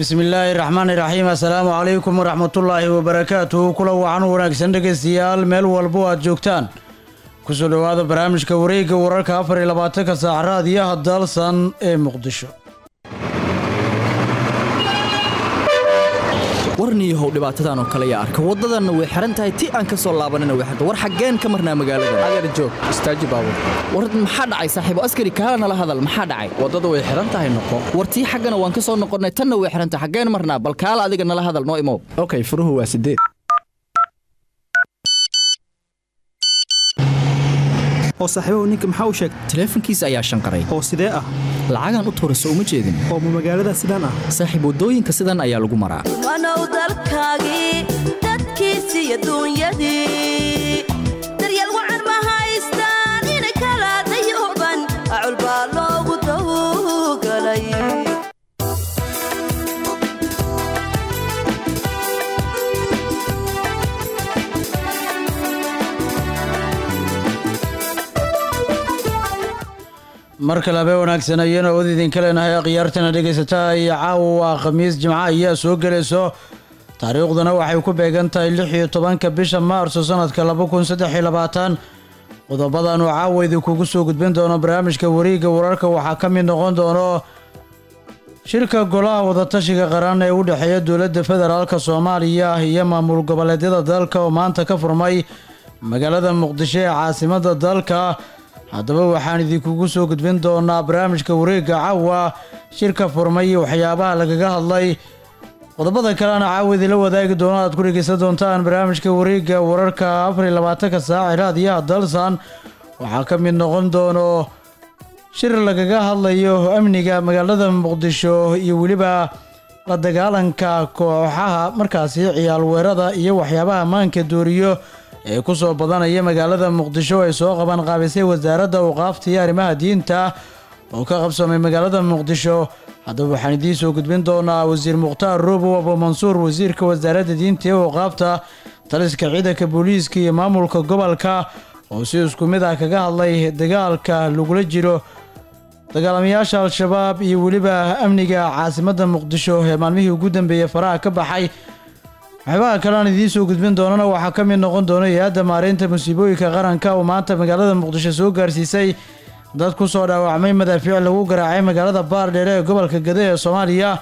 bismillaahi raxmaani raxiim assalaamu calaykum waraxmatullaahi wabarakaatuhu kula wacan wanaagsan dhegaystayaal meel walbo aad joogtaan kusoo dhowaada barnaamijka wareegga wararka afar iyo labaatanka saac raadiyaha dalsan ee muqdisho warniyahow dhibaatadan oo kale yaa arka waddadanna way xihan tahay ti aan ka soo laabanina way xirta war xaggeen ka marnaa magaalada adeer joog istaaji baabur war maxaa dhacay saaxiibo askari kaala nala hadal maxaa dhacay waddada way xihan tahay noqo war tii xaggana waan ka soo noqonnay tanna way xihan tahay xaggeen marnaa bal kaala adiga nala hadal noo imow okay furuhu waa sideed oo saaxiibahu ninka maxaa u sheegay taleefankiisa ayaa shanqaray oo sidee ah lacagaan u tuurayso uma jeedin oo ma magaalada sidaan ah saaxiib waddooyinka sidan ayaa lagu maraa wanow dalkaagii dadkiisii adduunyadii daryeel wacan ma haystaan ina kala dayuban acul baa loogu dawgalay mar kale habee wanaagsan ayana od idinka leenahay khiyaartana dhegaysataa iyo caawa khamiis jimco ayaa soo gelayso taariikhduna waxay ku beegan tahay lix iyo tobanka bisha maarso sanadka laba kun saddex iyo labaatan qodobadaanu caawa idinkugu soo gudbin doono barnaamijka wareegga wararka waxaa ka mid noqon doono shirka golaha wadatashiga qaran ee u dhexeeya dowladda federaalka soomaaliya iyo maamul goboleedyada dalka oo maanta ka furmay magaalada muqdisho ee caasimadda dalka haddaba waxaan idinkugu soo gudbin doonaa barnaamijka wareegga caawa shirka furmay iyo waxyaabaha lagaga hadlay qodobada kalena caawa idinla wadaagi doono aad ku dhegeysan doontaan barnaamijka wareegga wararka afar iyo labaatanka saac ee raadiyaha dalsan waxaa ka mid noqon doono shir lagaga hadlayo amniga magaalada muqdisho iyo weliba la dagaalanka kooxaha markaasi ciyaal weerada iyo waxyaabaha ammaanka dooriyo ee ku soo badanaya magaalada muqdisho ay soo qaban qaabisay wasaaradda awqaafta iyo arrimaha diinta oo ka qabsamay magaalada muqdisho haddaba waxaan idiin soo gudbin doonaa wasiir mukhtaar roobow abu mansuur wasiirka wasaaradda diinta iyo awqaafta taliska ciidanka booliiska iyo maamulka gobolka oo si isku mid ah kaga hadlay dagaalka lagula jiro dagaalamayaasha al-shabaab iyo weliba amniga caasimadda muqdisho ee maalmihii ugu dambeeyey faraha ka baxay waxyaabaha kale aan idiin soo gudbin doonana waxaa ka mid noqon doona hay-adda maareynta musiibooyinka qaranka oo maanta magaalada muqdisho soo gaarsiisay dad ku soo dhaawacmay madaafiic lagu garaacay magaalada baardheere ee gobolka gade ee soomaaliya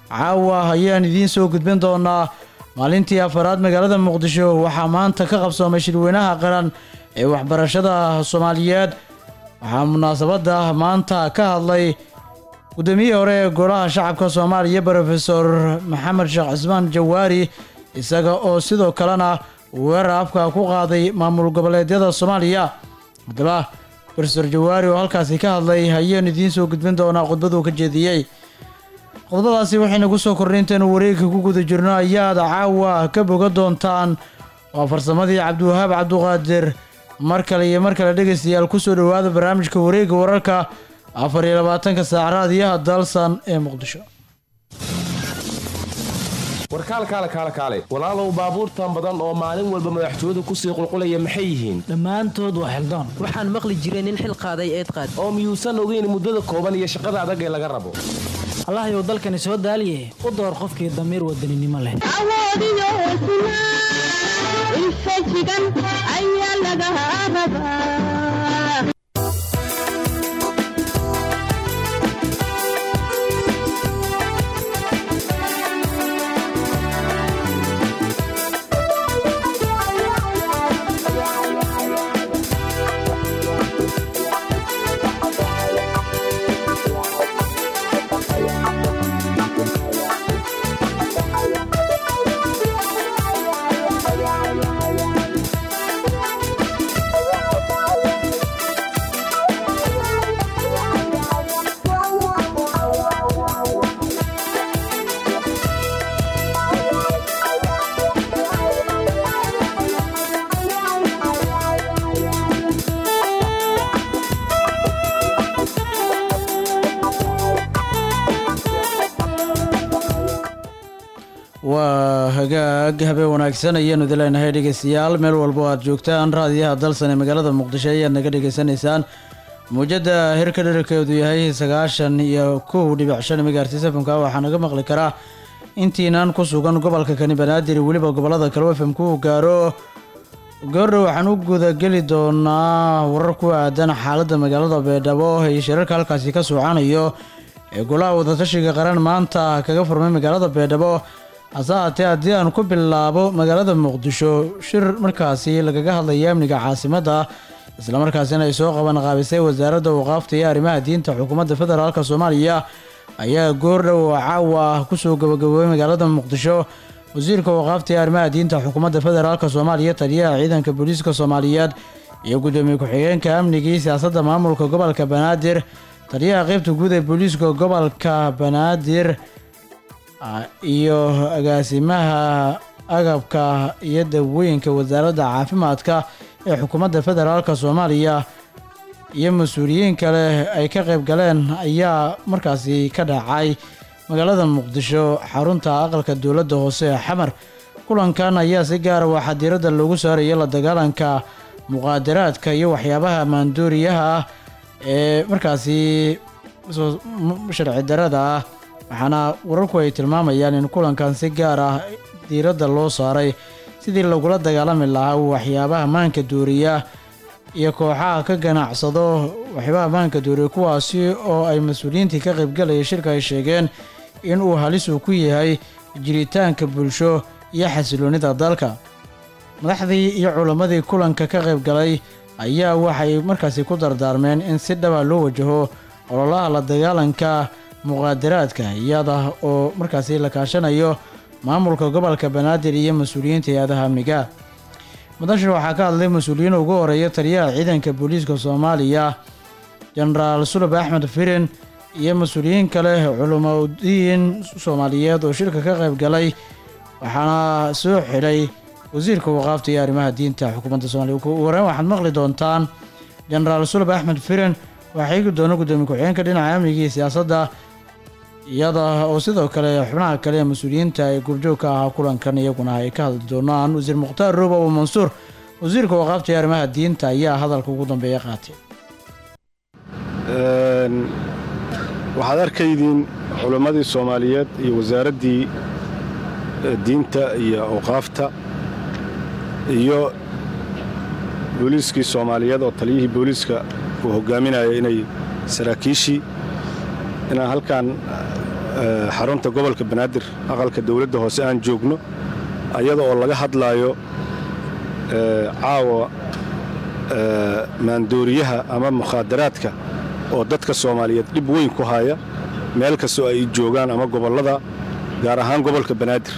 caawa ayaan idiin soo gudbin doonaa maalintii afaraad magaalada muqdisho waxaa maanta ka qabsoomay shirweynaha qaran ee waxbarashada soomaaliyeed waxaa munaasabadda maanta ka hadlay guddoomiyihii hore ee golaha shacabka soomaaliya brofesor maxamed sheekh cismaan jawaari isaga oo sidoo kalena weerar afka ku qaaday maamul goboleedyada soomaaliya haddaba brofesor jawaari oo halkaasi ka hadlay ayaan idiin soo gudbin doonaa khudbaduu ka jeediyey qodobadaasi waxaynagu soo kordhay intaynu wareegka ku guda jirno ayaad caawa ka boga doontaan waa farsamadii cabdiwahaab cabduqaadir mar kale iyo mar kale dhegaystayaal kusoo dhowaada barnaamijka wareegga wararka afar iyo labaatanka saac raadiyaha dalsan ee muqdisho warkaal kaale kaale kaale walaalow baabuurtan badan oo maalin walba madaxtooyadu kusii qulqulaya maxay yihiin dhammaantood waa xildoon waxaan maqli jiray nin xil qaaday eed qaad oo miyuusan ogeyn muddada kooban iyo shaqada adag ee laga rabo allahyow dalkani soo daaliye u door qofkii damiir wadaninimo leh waa hagaag habeen wanaagsan ayaanu idin leenahay dhegeystayaal meel walbo aad joogtaan raadiyaha dalsan ee magaalada muqdisho ayaad naga dhegeysanaysaan muujadda hirka dherarkeedu yahay sagaashan iyo kow dhibic shan megahertz fmka waxaa naga maqli karaa intiinan ku sugan gobolka kani banaadir iyo weliba gobolada kale fm ku gaaro goordhow waxaan u gudageli doonaa warar ku aadan xaaladda magaalada beedhabo iyo shirarka halkaasi ka socanayo ee golaha wadatashiga qaran maanta kaga furmay magaalada beedhabo hase haatee haddii aan ku bilaabo magaalada muqdisho shir markaasi lagaga hadlaya amniga caasimadda islamarkaasina ay soo qaban qaabisay wasaaradda waqaafta iyo arrimaha diinta xukuumadda federaalk soomaaliya ayaa goordhow caawa kusoo gabagaboobay magaalada muqdisho wasiirka waqaafta iyo arrimaha diinta xukuumadda federaalk soomaaliya taliyaha ciidanka booliiska soomaaliyeed iyo gudoomiye ku-xigeenka amnigii siyaasadda maamulka gobolka banaadir taliyaha qeybta guud ee booliiska gobolka banaadir iyo agaasimaha agabka iyo dawooyinka wasaaradda caafimaadka ee xukuumadda federaalk soomaaliya iyo mas-uuliyiin kale ay ka qayb galeen ayaa markaasi ka dhacay magaalada muqdisho xarunta aqalka dowladda hoose ee xamar kulankan ayaa si gaara waxaa diiradda loogu saaraya la dagaalanka muqaadaraadka iyo waxyaabaha maandooriyaha ah ee markaasi sharci darada ah waxaana wararku ay tilmaamayaan in kulankan si gaar ah diiradda loo saaray sidii lagula dagaalami lahaa waxyaabaha maanka dooriya iyo kooxaha ka ganacsado waxyaabaha maanka dooriya kuwaasi oo ay mas-uuliyiintii ka qaybgalaya shirka ay sheegeen in uu halis uu ku yahay jiritaanka bulsho iyo xasiloonnida dalka madaxdii iyo culammadii kulanka ka qayb galay ayaa waxay markaasi ku dardaarmeen in si dhaba loo wajaho ololaha la dagaalanka muqaadaraadka iyada oo markaasi la kaashanayo maamulka gobolka banaadir iyo mas-uuliyiinta hay-adaha amniga mudashir waxaa ka hadlay mas-uuliyiin ugu horeeya taliyaha ciidanka booliiska soomaaliya jenaraal sulub axmed firin iyo mas-uuliyiin kale culumadiin soomaaliyeed oo shirka ka qayb galay waxaana soo xidhay wasiirka waqaafta iyo arrimaha diinta xukuumadda soomaliya ugu horeyn waxaad maqli doontaan jenaraal sulub axmed firin waxaa igi doona gudoomiye ku-xigeenka dhinaca amniga iyo siyaasadda iyada oo sidoo kale xubnaha kale ee mas-uuliyiinta ee goobjoogka ahaa kulankan iyaguna ay ka hadli doonaan wasiir mukhtaar roob abu mansuur wasiirka waqaafta iyo arrimaha diinta ayaa hadalka ugu dambeeya qaatay waxaad arkaydiin culammadii soomaaliyeed iyo wasaaraddii diinta iyo awqaafta iyo booliiskii soomaaliyeed oo taliyihii booliiska uu hoggaaminaya inay saraakiishii inaan halkan xarunta gobolka banaadir aqalka dawladda hoose aan joogno ayada oo laga hadlaayo caawa maandooriyaha ama mukhaadaraadka oo dadka soomaaliyeed dhib weyn ku haya meel kastoo ay joogaan ama gobollada gaar ahaan gobolka banaadir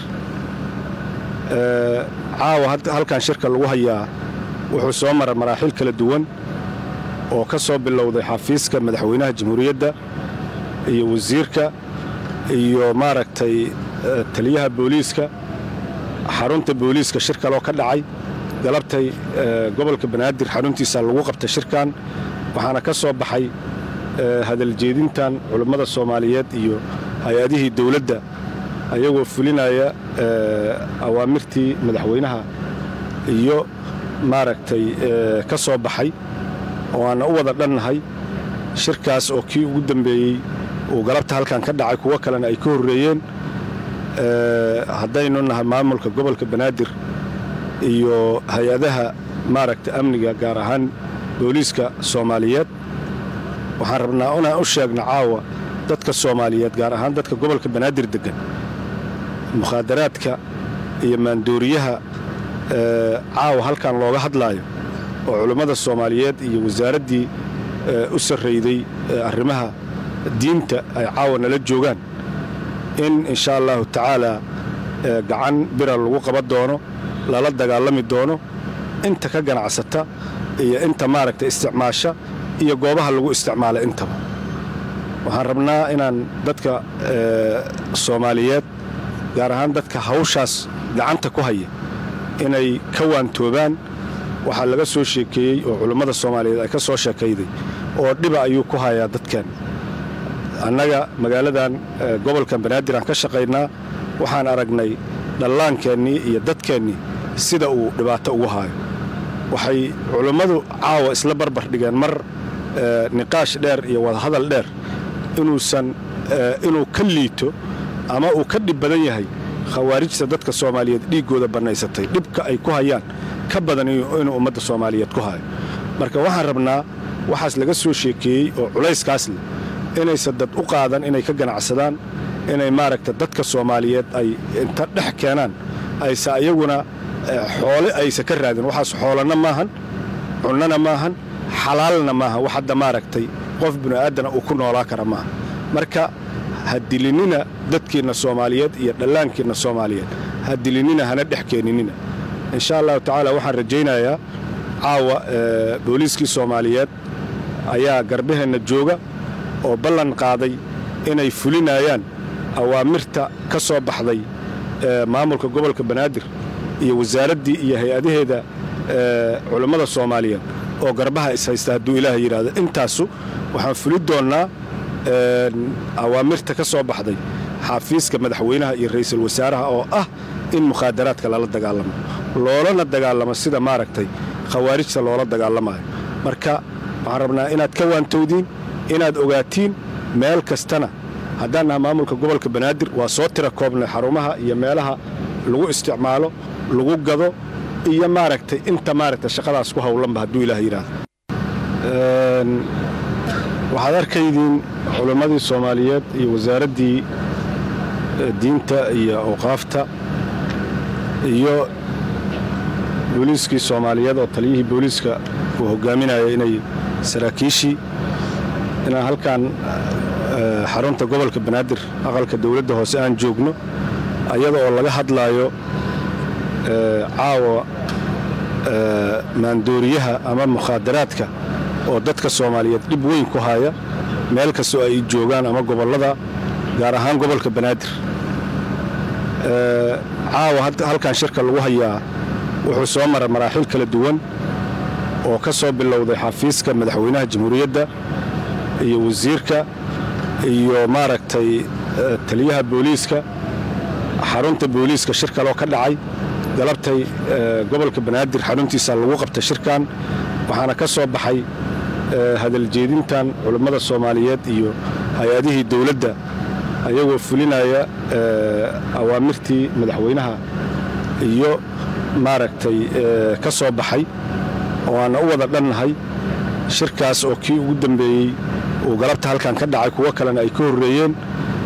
caawa halkan shirka lagu hayaa wuxuu soo mara maraaxiil kala duwan oo ka soo bilowday xafiiska madaxweynaha jamhuuriyadda iyo wasiirka iyo maaragtay taliyaha booliiska xarunta booliiska shir kaloo ka dhacay galabtay gobolka banaadir xaruntiisa lagu qabtay shirkan waxaana ka soo baxay hadaljeedintan culummada soomaaliyeed iyo hay-adihii dowladda ayagoo fulinaya awaamirtii madaxweynaha iyo maaragtay ka soo baxay oo aanna u wada dhannahay shirkaas oo kii ugu dambeeyey uu galabta halkan ka dhacay kuwo kalena ay ka horreeyeen haddaynu nahay maamulka gobolka banaadir iyo hay-adaha maaragta amniga gaar ahaan booliiska soomaaliyeed waxaan rabnaa inaan u sheegno caawa dadka soomaaliyeed gaar ahaan dadka gobolka banaadir deggan mukhaadaraadka iyo maandooriyaha caawa halkan looga hadlaayo oo culummada soomaaliyeed iyo wasaaraddii u sarrayday arrimaha diinta ay caawa nala joogaan in insha allahu tacaalaa gacan bira lagu qaban doono lala dagaalami doono inta ka ganacsata iyo inta maaragta isticmaasha iyo goobaha lagu isticmaala intaba waxaan rabnaa inaan dadka soomaaliyeed gaar ahaan dadka hawshaas gacanta ku haya inay ka waantoobaan waxaa laga soo sheekeeyey oo culummada soomaaliyeed ay ka soo sheekayday oo dhiba ayuu ku hayaa dadkan annaga magaaladan gobolkan banaadir aan ka shaqaynaa waxaan aragnay dhallaankeennii iyo dadkeennii sida uu dhibaato ugu haayo waxay culummadu caawa isla barbar dhigeen mar niqaash dheer iyo wadahadal dheer inuusan inuu ka liito ama uu ka dhib badan yahay khawaarijta dadka soomaaliyeed dhiiggooda bannaysatay dhibka ay ku hayaan ka badan inuu ummadda soomaaliyeed ku hayo marka waxaan rabnaa waxaas laga soo sheekeeyey oo culayskaas leh inaysan dad u qaadan inay ka ganacsadaan inay maaragta dadka soomaaliyeed ay inta dhex keenaan aysa iyaguna xoole aysa ka raadin waxaas xoolana maahan cunnana maahan xalaalna maaha wax hadda maaragtay qof bini'aadana uu ku noolaa kara maaha marka ha dilinina dadkiinna soomaaliyeed iyo dhallaankiinna soomaaliyeed ha dilinina hana dhex keeninina insha allahu tacaala waxaan rajaynayaa caawa booliiskii soomaaliyeed ayaa garbaheenna jooga oo ballan qaaday inay fulinayaan awaamirta ka soo baxday maamulka gobolka banaadir iyo wasaaraddii iyo hay-adaheeda culammada soomaaliyeed oo garbaha ishaysta hadduu ilaah yidhaahdo intaasu waxaan fuli doonnaa awaamirta ka soo baxday xafiiska madaxweynaha iyo ra'iisul wasaaraha oo ah in mukhaadaraadka lala dagaalamo loolana dagaalamo sida maaragtay khawaarijta loola dagaalamayo marka waxaan rabnaa inaad ka waantowdiin inaad ogaatiin meel kastana haddaan naha maamulka gobolka banaadir waa soo tira koobnay xarumaha iyo meelaha lagu isticmaalo lagu gado iyo maaragtay inta maaragtay shaqadaas ku howlanba hadduu ilaah yidhaahdo waxaad arkaydiin culimmadii soomaaliyeed iyo wasaaraddii diinta iyo awqaafta iyo booliiskii soomaaliyeed oo taliyihii booliiska uu hogaaminaya inay saraakiishii inaan halkan xarunta gobolka banaadir aqalka dowladda hoose aan joogno ayada oo laga hadlaayo caawa maandooriyaha ama mukhaadaraadka oo dadka soomaaliyeed dhib weyn ku haya meel kastoo ay joogaan ama gobollada gaar ahaan gobolka banaadir caawa halkan shirka lagu hayaa wuxuu soo maray maraaxiil kala duwan oo ka soo bilowday xafiiska madaxweynaha jamhuuriyadda iyo wasiirka iyo maaragtay taliyaha booliiska xarunta booliiska shir kaloo ka dhacay galabtay gobolka banaadir xaruntiisa lagu qabtay shirkan waxaana ka soo baxay hadaljeedintan culummada soomaaliyeed iyo hay-adihii dowladda ayagoo fulinaya awaamirtii madaxweynaha iyo maaragtay ka soo baxay oo aanna u wada dhannahay shirkaas oo kii ugu dambeeyey uu galabta halkan ka dhacay kuwo kalena ay ka horreeyeen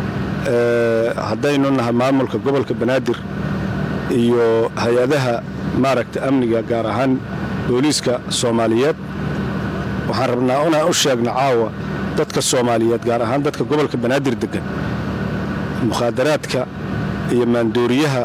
haddaynu nahay maamulka gobolka banaadir iyo hay-adaha maaragta amniga gaar ahaan booliiska soomaaliyeed waxaan rabnaa inaan u sheegno caawa dadka soomaaliyeed gaar ahaan dadka gobolka banaadir deggan mukhaadaraadka iyo maandooriyaha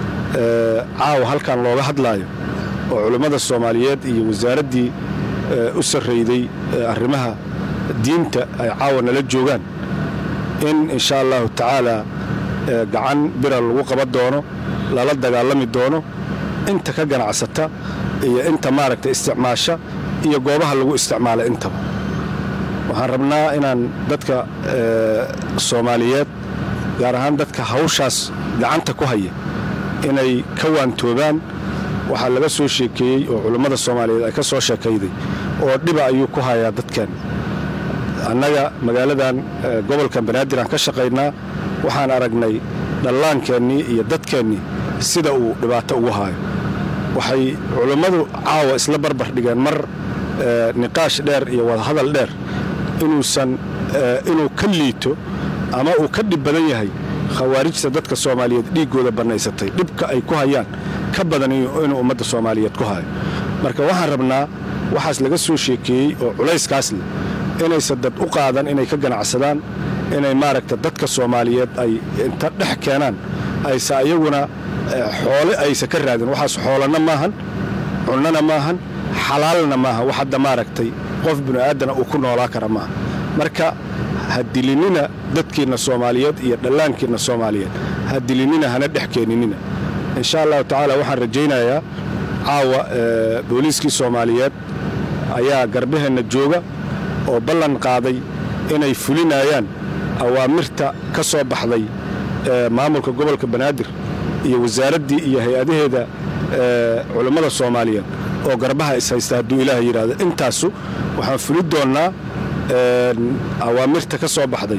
caawa halkan looga hadlaayo oo culummada soomaaliyeed iyo wasaaraddii u sarrayday arrimaha diinta ay caawa nala joogaan in insha allahu tacaala gacan bira lagu qaban doono lala dagaalami doono inta ka ganacsata iyo inta maaragta isticmaasha iyo goobaha lagu isticmaala intaba waxaan rabnaa inaan dadka soomaaliyeed gaar ahaan dadka hawshaas gacanta ku haya inay ka waantoobaan waxaa laga soo sheekeeyey oo culummada soomaaliyeed ay ka soo sheekayday oo dhiba ayuu ku hayaa dadkan annaga magaaladan gobolkan banaadir aan ka shaqaynaa waxaan aragnay dhallaankeennii iyo dadkeennii sida uu dhibaato ugu haayo waxay culummadu caawa isla barbar dhigeen mar niqaash dheer iyo wadahadal dheer inuusan inuu ka liito ama uu ka dhib badan yahay khawaarijta dadka soomaaliyeed dhiiggooda bannaysatay dhibka ay ku hayaan ka badan inuu ummadda soomaaliyeed ku hayo marka waxaan rabnaa waxaas laga soo sheekeeyey oo culayskaas leh inaysan dad u qaadan inay ka ganacsadaan inay maaragta dadka soomaaliyeed ay inta dhex keenaan aysa iyaguna xoole aysa ka raadin waxaas xoolana maahan cunnana maahan xalaalna maaha wax hadda maaragtay qof bini'aadana uu ku noolaa kara maaha marka ha dilinina dadkiinna soomaaliyeed iyo dhallaankiinna soomaaliyeed ha dilinina hana dhex keeninina insha allahu tacaala waxaan rajaynayaa caawa booliiskii soomaaliyeed ayaa garbaheenna jooga oo ballan qaaday inay fulinayaan awaamirta ka soo baxday maamulka gobolka banaadir iyo wasaaraddii iyo hay-adaheeda culummada soomaaliyeed oo garbaha ishaysta hadduu ilaah yidhaahdo intaasu waxaan fuli doonnaa awaamirta ka soo baxday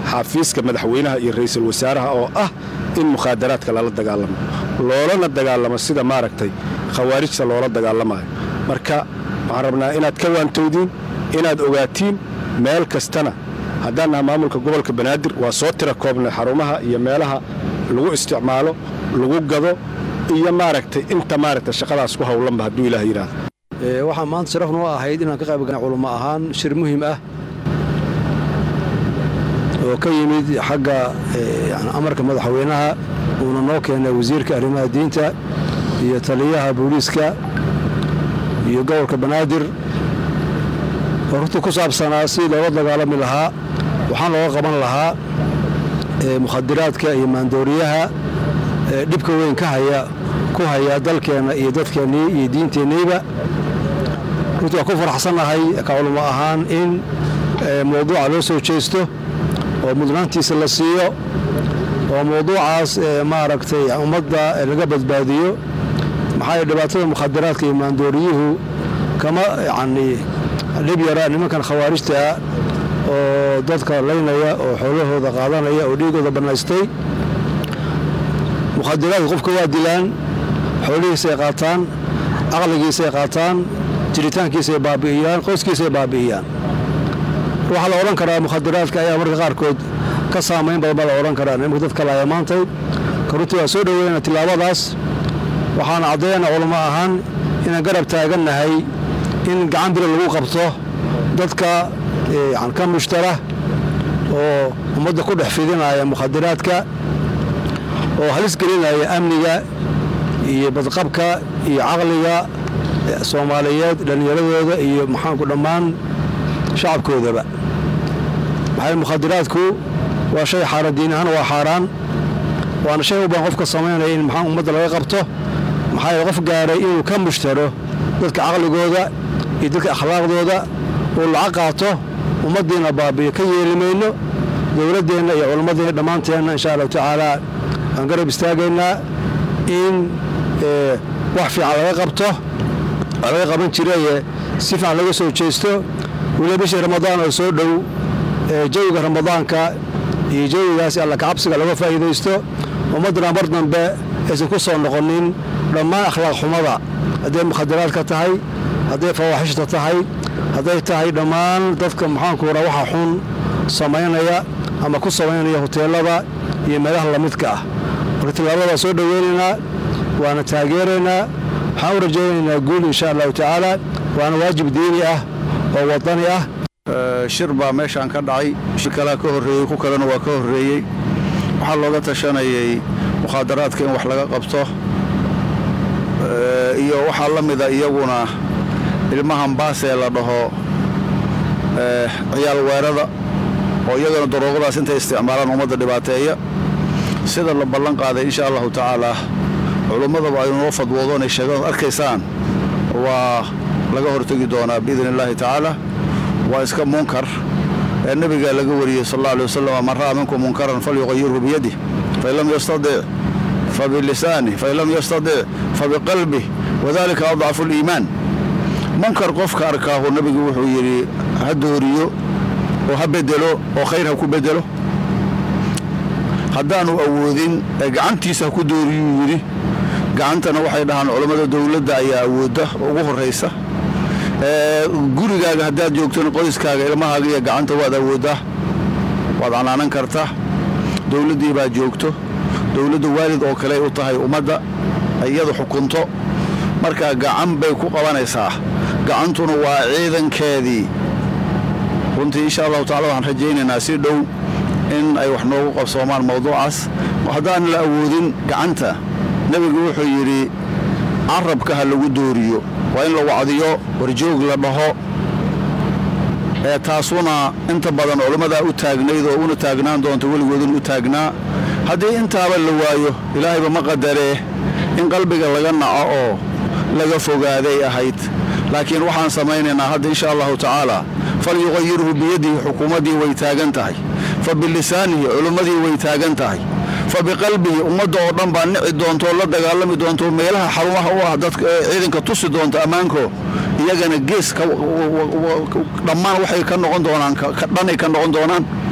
xafiiska madaxweynaha iyo ra'iisul wasaaraha oo ah in mukhaadaraadka lala dagaalamo loolana dagaalamo sida maaragtay khawaarijta loola dagaalamayo marka waxaan rabnaa inaad ka waantowdiin inaad ogaatiin meel kastana haddaan naha maamulka gobolka banaadir waa soo tira koobnay xarumaha iyo meelaha lagu isticmaalo lagu gado iyo maaragtay inta maaragtay shaqadaas ku howlanba hadduu ilaah yidhaahdo waxaa maanta sharaf noo ahayd inaan ka qayb galnay culummo ahaan shir muhiim ah oo ka yimid xagga amarka madaxweynaha uuna noo keenay wasiirka arrimaha diinta iyo taliyaha booliiska iyo gobolka banaadir oo runtii ku saabsanaa sidii looga dagaalami lahaa waxaan looga qaban lahaa mukhadiraadka iyo maandooriyaha dhibka weyn ka haya ku haya dalkeenna iyo dadkeennii iyo diinteenniiba runtii waan ku faraxsannahay ka culummo ahaan in mawduuca loo soo jeesto oo mudnaantiisa la siiyo oo mawduucaas maaragtay ummadda laga badbaadiyo maxaa yeele dhibaatada mukhadiraadka iyo maandooriyuhu kama yacni dhib yara nimankan khawaarijta ah oo dadka laynaya oo xoolahooda qaadanaya oo dhiigooda bannaystay mukhadiraadka qofka waa dilaan xoolihiisay qaataan caqligiisay qaataan jiritaankiisay baabi'iyaan qoyskiisay baabi'iyaan waxaa la odhan karaa mukhadiraadka ayaa marka qaarkood ka saamayn badan baa la odhan karaa nimanka dadka laaya maantay ka runtii waa soo dhoweyna tillaabadaas waxaana caddayana culamo ahaan inaan garab taagannahay in gacan bira lagu qabto dadka ka mushtara oo ummadda ku dhex fidinaya mukhadiraadka oo halis gelinaya amniga iyo badqabka iyo caqliga soomaaliyeed dhallinyaradooda iyo maxaanku dhammaan shacabkoodaba maxaa mukhadiraadku waa shay xaaraan diin ahaan waa xaaraan waana shay u baan qofka samaynaya in maxaa ummadda laga qabto maxaa yeele qof gaaray inuu ka mushtaro dadka caqligooda iyo dadka akhlaaqdooda uu lacag qaato ummaddiina baabiyo ka yeeli mayno dowladdeenna iyo culammadeenna dhammaanteenna insha allahu tacaalaa waan garab istaagaynaa in wax fiican laga qabto waa laga qaban jiraye si fiican laga soo jeesto weliba bishii ramadaan oo soo dhow jawiga ramadaanka iyo jawigaas alla kacabsiga laga faa'iidaysto ummaddana mar dambe aysan ku soo noqonin dhammaan akhlaaq xumada hadday mukhadaraadka tahay hadday fawaaxishta tahay hadday tahay dhammaan dadka maxaanku raa waxa xun samaynaya ama ku samaynaya hoteelada iyo meelaha lamidka ah marka tillaabada soo dhoweynaynaa waana taageeraynaa waxaan u rajaynaynaa guul insha allahu tacaala waana waajib diini ah oo wadani ah shir baa meeshaan ka dhacay shir kalea ka horreeyey ku kalena waa ka horreeyey waxaa looga tashanayay mukhaadaraadka in wax laga qabto iyo waxaa la mida iyaguna ilmahan baasee la dhaho ciyaal weerada oo iyagana daroogadaas intay isticmaalaan ummadda dhibaateeya sida la ballan qaaday insha allahu tacaalaa culummadaba ay noo fadwoodo inay sheegaan arkaysaan waa laga hortegi doonaa biidn illaahi tacaala waa iska munkar ee nebigaa laga wariyey sal alla alay wasalam man ra'a minkum munkaran falyuqayirhu biyadih fain lam yastadic fabilisanih fain lam yastadic fabiqalbih wadalika adcafu liimaan munkar qofka arkaahu nebigu wuxuu yidhi ha dooriyo oo ha bedelo oo khayr ha ku bedelo haddaanu awoodin ee gacantiisa ha ku dooriyuu yidhi gacantana waxay dhahaan culammada dowladda ayaa awoodda ugu horraysa gurigaaga haddaad joogtona qoyskaaga ilmahaaga iyo gacanta waad awooddaa waad canaanan kartaa dowladdii baa joogto dowladda waalid oo kale u tahay ummadda iyadu xukunto markaa gacan bay ku qabanaysaa gacantuna waa ciidankeedii runtii insha allahu tacala waxaan rajaynaynaa si dhow in ay wax noogu qabsoomaan mawduucaas haddaan la awoodin gacanta nebigu wuxuu yidhi carabka ha lagu dooriyo waa in la wacdiyo warjoog la dhaho ee taasuna inta badan culammadaa u taagnayd oo una taagnaan doonta weligoodun u taagnaa haddii intaaba la waayo ilaahayba ma qadaree in qalbiga laga naco oo laga fogaaday ahayd laakiin waxaan samaynaynaa hadda insha allahu tacaala falyuqayirhu biyadihi xukuumaddii way taagan tahay fa bilisaanihi culimmadii way taagan tahay fa biqalbihi ummadda oo dhan baa nici doonto oo la dagaalami doonto meelaha xarumaha u ah dadka ciidanka tusi doonta ammaanko iyagana gees dhammaan waxay ka noqon doonaan dhanay ka noqon doonaan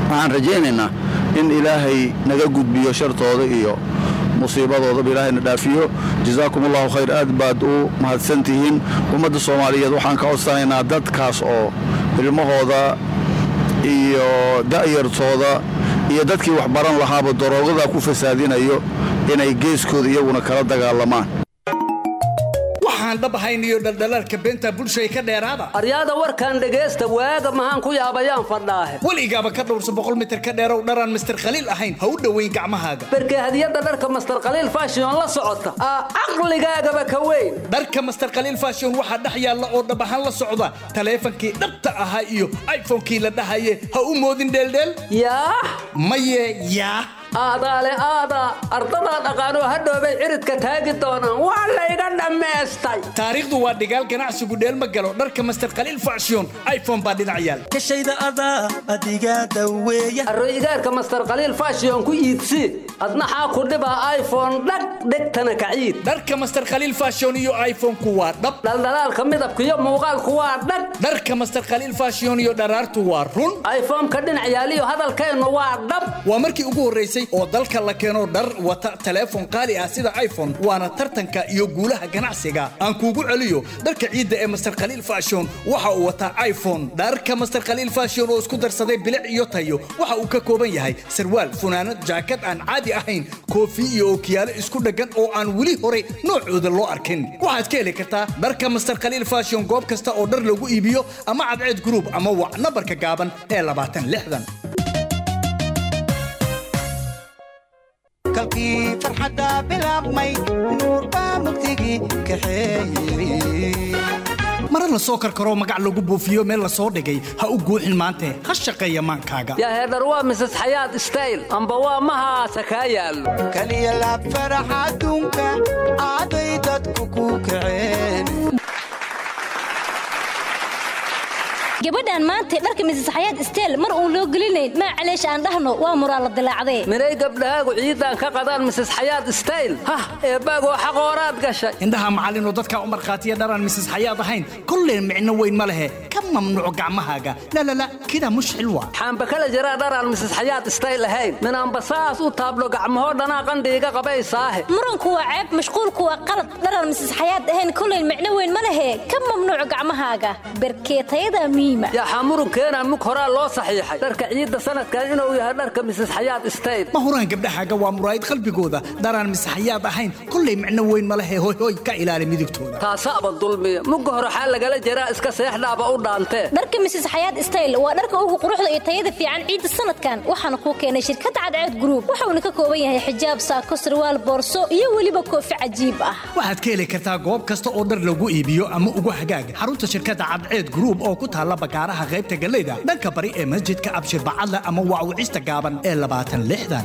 waxaan rajaynaynaa in ilaahay naga gudbiyo shartooda iyo musiibadoodaba ilaahayna dhaafiyo jazaakum allahu khayr aad baad u mahadsan tihiin ummadda soomaaliyeed waxaan ka codsanaynaa dadkaas oo ilmahooda iyo da'yartooda iyo dadkii wax baran lahaaba daroogadaa ku fasaadinayo inay geeskooda iyaguna kala dagaalamaan waxaan dhabahayn iyo dhaldhalaalka beenta bulshay ka dheeraada aryaada warkan dhegaysta waaga maxaan ku yaabayaan fadhaahe weligaaba ka dhowrsa boqol mitir ka dheerow dharaan mister khaliil ahayn ha u dhowayn gacmahaaga berke hadiyadda dharka master khaliil fashion la socota aa caqligaagaba ka weyn dharka master khaliil fashion waxaa dhex yaalla oo dhab ahaan la socda taleefankii dhabta ahaa iyo iphonekii la dhahaye ha u moodin dheeldheel yaa maye yaa aadaale aada ardadaa dhaqaanoo hadhoobay ciridka taagi doonaan waa layga dhammaystay taariikhdu waa dhigaal ganacsigu dheelma galo dharka master khaliil fashion iphone baa dhinac yaal kashayda adaa adigaa daweeya arroyigaarka master khaliil fashion ku iibsi adnaxaa ku dhibaa iphone dhag dhegtana kaciid dharka master khaliil fashion iyo iphone-ku waa dhab dhaldhalaalka midabka iyo muuqaalku waa dhag dharka master khaliil fashion iyo dharaartu waa run iphone-ka dhinac yaaliyo hadalkeennu waa dhab waa markii ugu horraysay oo dalka la keeno dhar wata teleefon qaali ah sida iphone waana tartanka iyo guulaha ganacsiga aan kuugu celiyo dharka ciidda ee master khaliil fashion waxa uu wataa iphone dharka master khaliil fashion oo isku darsaday bilic iyo tayo waxa uu ka kooban yahay sarwaal funaanad jaakad aan caadi ahayn koofi iyo ookiyaalo isku dheggan oo aan weli hore noocooda loo arkin waxaad ka heli kartaa dharka master khaliil fashion goob kasta oo dhar lagu iibiyo ama cadceed group ama wac nambarka gaaban ee labaatan lixdan kalkii farxadda bilaabmay nuur baa mugdigii kaxeeyey mara la soo karkaroo magac lagu buufiyo meel la soo dhigay ha u guuxin maante ha shaqeeya maankaaga yaa heedhar waa mises xayaad stayl amba waa mahaasa kaa yaallo kaliya laab farax adduunka aaday dadku ku kaceen gabadhan maanta dharka misis xayaad isteel mar uun loo gelinayn maa caleesh aan dhahno waa muraa la dilaacdee minay gabdhahaagu ciidan ka qadaan mises xayaad stayl hah eebbaagoo xaqooraad gashay indhaha macallinoo dadkaa u markhaatiya dharaan misis xayaad ahayn kolleen micno weyn ma lehe ka mamnuuco gacmahaaga lalala kidaa mushxil waa xaamba kala jiraa dharaan mises xayaad stayl ahayn minaanba saas u taablo gacmahoo dhanaa qandhiiga qabaysaahe muranku waa ceeb mashquulku waa qalad dharaan misis xayaad ahayn kolleen micno weyn ma lehe ka mamnuuco gacmahaaga berkeetayada yaxaa murunkeenaan mug horaa loo saxiixay dharka ciidda sanadkan inuu yahay dharka misis xayaad stayl ma huraan gabdhahaaga waa muraayid qalbigooda dharaan misis xayaad ahayn kollay micno weyn ma lehe hoy hoy ka ilaali midigtooda taasaaba dulmiya mugga hore xaa lagala jiraa iska seexdhaaba u dhaantee dharka misis xayaad stayl waa dharka ugu quruxda iyo tayada fiican ciidda sanadkan waxaana kuu keenay shirkadda cadceed gruub wuxuuna ka kooban yahay xijaab saako sarwaal boorso iyo weliba koofi cajiib ah waxaad ka heli kartaa goob kasta oo dhar lagu iibiyo ama ugu hagaaga xarunta shirkadda cadceed gruub oo ku taalla bakaaraha qaybta galeyda dhanka bari ee masjidka abshir bacadle ama waawicista gaaban ee labaatan lixdan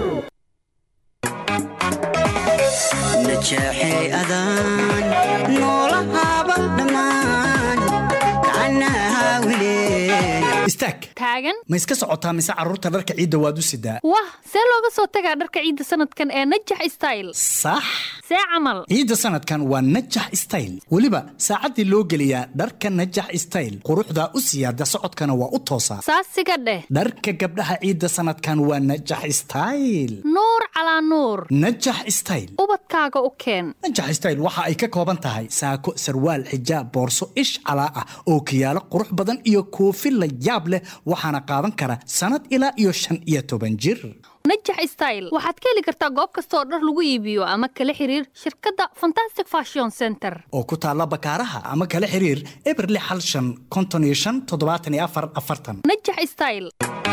najeexay adaan noolahaaba dhammaan gacanaha wileen istaag taagan ma iska socotaa mise carruurta dharka ciidda waad u sidaa wah see looga soo tagaa dharka ciidda sanadkan ee najax style sax see camal ciidda sanadkan waa najax style weliba saacaddii loo geliyaa dharka najax style quruxdaa u siyaada socodkana waa u toosaa saasiga dheh dharka gabdhaha ciidda sanadkan waa najax style nuur calaa nuur najax style ubadkaaga u keen najax style waxa ay ka kooban tahay saako sarwaal xijaab boorso ish calaa ah oo kiyaalo qurux badan iyo koofi la yaab leh waxaana qaadan kara sannad ilaa iyo shan iyo toban jir najax style waxaad ka heli kartaa goob kasta oo dhar lagu iibiyo ama kala xiriir shirkadda fantastic fashion center oo ku taalla bakaaraha ama kala xiriir eberle xal shan konton iyo shan toddobaatan iyo afar afartan najax style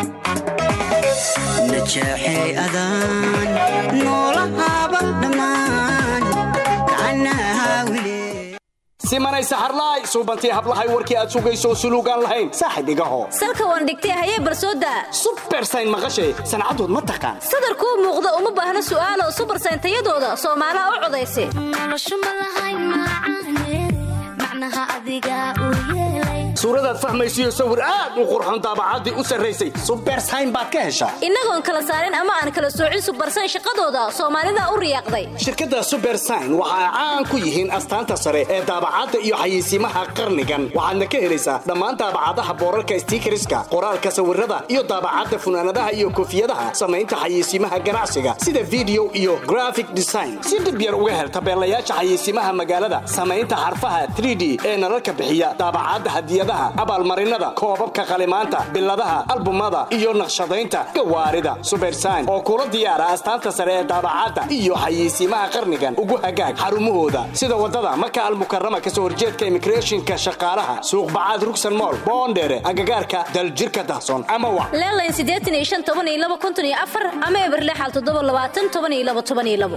najeexay adaan noolahaaba dhammaan gacanaha wileen simanaysa harlaay suubantii hablahay warkii aad sugayso suluugaan lahayn saaxib igaho salka waan dhigtay hayee barsooda subersayn maqashay sancadood ma taqaan sadar kuu muuqda uma baahna su'aalo subersayn tayadooda soomaalaha u codaysa suuradaad fahmaysiyo sawir aad u qurxoon daabacaddii u sarraysay subersayn baad ka heshaa innagoon kala saarin ama aan kala soocin subarsan shaqadooda soomaalida u riyaaqday shirkadda subersign waxa ay caan ku yihiin astaanta sare ee daabacadda iyo xayeysiimaha qarnigan waxaadna ka helaysaa dhammaan daabacadaha boorarka stiikariska qoraalka sawirada iyo daabacadda funaanadaha iyo koofiyadaha samaynta xayeysiimaha ganacsiga sida video iyo graphic design si dhib yar uga hel tabeelayaasha xayeysiimaha magaalada samaynta xarfaha 3d ee nalalka bixiya daabacadda hadiyadaha abaalmarinada koobabka qalimaanta biladaha albumada iyo naqshadaynta gawaarida subersign oo kula diyaara astaanta sare ee daabacadda iyo xayeysiimaha qarnigan ugu hagaag xarumahooda sida wadada maka almukarama kasoo horjeedka immigrationka shaqaalaha suuq bacaad rugsan mool boondheere agagaarka daljirka dahsoon ama wa leelayn siddeetan iyo shan toban iyo laba konton iyo afar ama eberlexal toddoba labaatan toban iyo laba toban iyo labo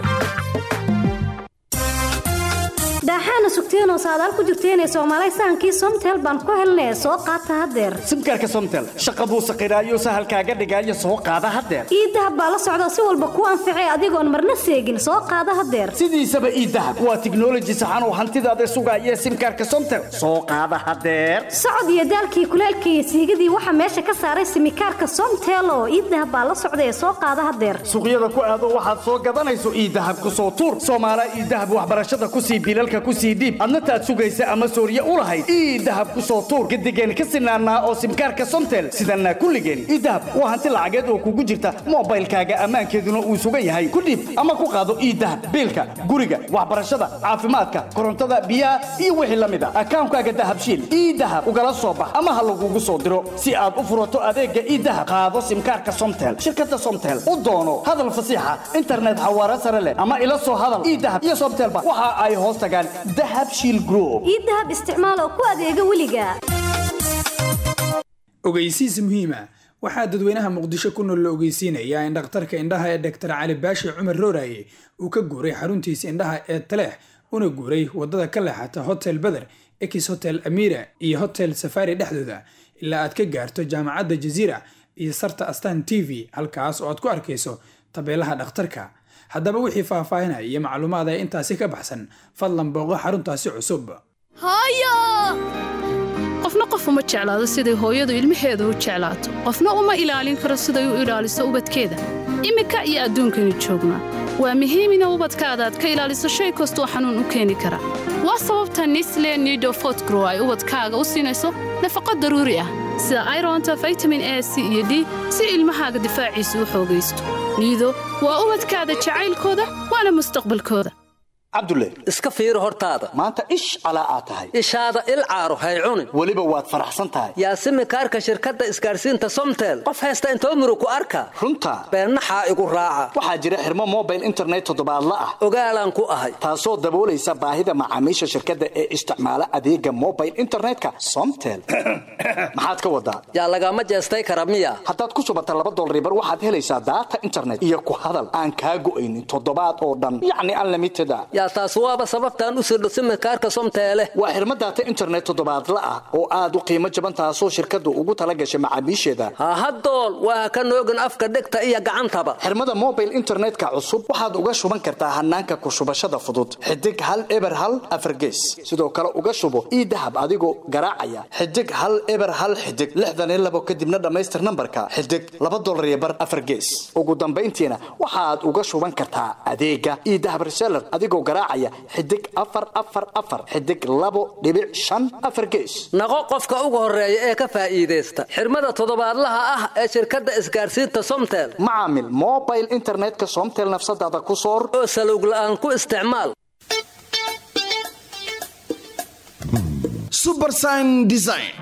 daaxaana sugteenoo saadaal ku jirteenee soomaalay sahankii somtel baan ku helnee soo qaata haddeer simkaarka somtel shaqa buu saqiraayo sahalkaaga dhigaayo soo qaada haddeer iidahab baa la socda si walba kuu anficay adigoon marna seegin soo qaada haddeer sidiisaba iidahab waa tiknoloji saxan oo hantidaada sugaaya simkaarka somtel soo qaada haddeer socod iyo daalkii kuleelkii iyo siigadii waxaa meesha ka saaray simikaarka somtel oo iidahab baa la socda ee soo qaada haddeer suuqyada ku aado waxaad soo gadanayso iidahab ku soo tuur soomaala iidahab waxbarashada kusii bilalka kusii dhiib adna taad sugaysa ama sooriye u lahayd ii dahab ku soo tuur gadigeen ka sinaanaa oo simkaarka somtel sidanaa kulligeen ii dahab waa hanti lacageed oo kugu jirta moobaylkaaga ammaankeeduna uu sugan yahay ku dhiib ama ku qaado ii dahab biilka guriga waxbarashada caafimaadka korontada biyaha iyo wixii la mid a akaankaaga dahabshiil ii dahab ugala soo bax ama ha lagugu soo diro si aad u furato adeega ii dahab qaado simkaarka somtel shirkada somtel u doono hadal fasiixa internet xawaare sare leh ama ila soo hadal ii dahab iyo somtelba waxa ay hoos tagaan dahabshiil group ii dahab isticmaal oo ku adeega weliga ogeysiis muhiima waxaa dadweynaha muqdisho ku nool la ogeysiinayaa in dhakhtarka indhaha ee dr cali baashi cumar rooraye uu ka guuray xaruntiisa indhaha ee taleex una guuray wadada ka leexata hotel beder ex hotel amira iyo hotel safari dhexdooda ilaa aad ka gaarto jaamacadda jaziira iyo sarta astan t v halkaas oo aad ku arkayso tabeelaha dhakhtarka haddaba wixii faahfaahinaya iyo macluumaad ee intaasi ka baxsan fadlan booqo xaruntaasi cusub qofna qof uma jeclaado siday hooyadu ilmaheeda u jeclaato qofna uma ilaalin karo siday u ilaaliso ubadkeeda iminka iyo adduunkani joognaa waa muhiim ina ubadkaada aad ka ilaaliso shay kastoo xanuun u keeni kara waa sababta nisle nido fotgrow ay ubadkaaga u siinayso nafaqo daruuri ah sida ironta vitamin a c iyo d si ilmahaaga difaaciisa u xoogaysto niido waa ubadkaada jacaylkooda waana mustaqbalkooda cabdulle iska fiiri hortaada maanta ish calaa aad tahay ishaada il caaro hay cunin weliba waad faraxsan tahay yaa simikaarka shirkadda isgaarsiinta somtel qof haysta intoo muru ku arka runta beennaxaa igu raaca waxaa jira xirmo mobile internet toddobaadla ah ogaalaan ku ahay taasoo daboolaysa baahida macaamiisha shirkadda ee isticmaala adeega mobile internetka somtel maxaad ka wadaa yaa lagama jeestay kara miya haddaad ku subata laba dolaribar waxaad helaysaa daata internet iyo ku hadal aan kaa go'aynin toddobaad oo dhan yacni unlimited a yaa taas waaba sababtaan u sirdho simikaarka somteele waa xirmo daata internet toddobaadla ah oo aad u qiimo jaban taasoo shirkaddu ugu tala gashay macaamiisheeda hahadool waa ka noogin afka dhegta iyo gacantaba xirmada mobile internetka cusub waxaad uga shuban kartaa hanaanka ku shubashada fudud xidig hal eber hal afargees sidoo kale uga shubo ii dahab adigoo garaacaya xidig hal eber hal xidig lixdan iyo labo kadibna dhammaystir nambarka xidig laba dolar iyo bar afargees ugu dambayntiina waxaad uga shuban kartaa adeega ii dahab reseller adigoo garaacaya xidig afar afar afar xidig labo dhibic shan afar gees naqo qofka ugu horeeya ee ka faa'iidaysta xirmada toddobaadlaha ah ee shirkadda isgaarsiinta somtel macaamil mobile internetka somtel nafsadaada ku soor oo salowg la'aan ku isticmaal subersign design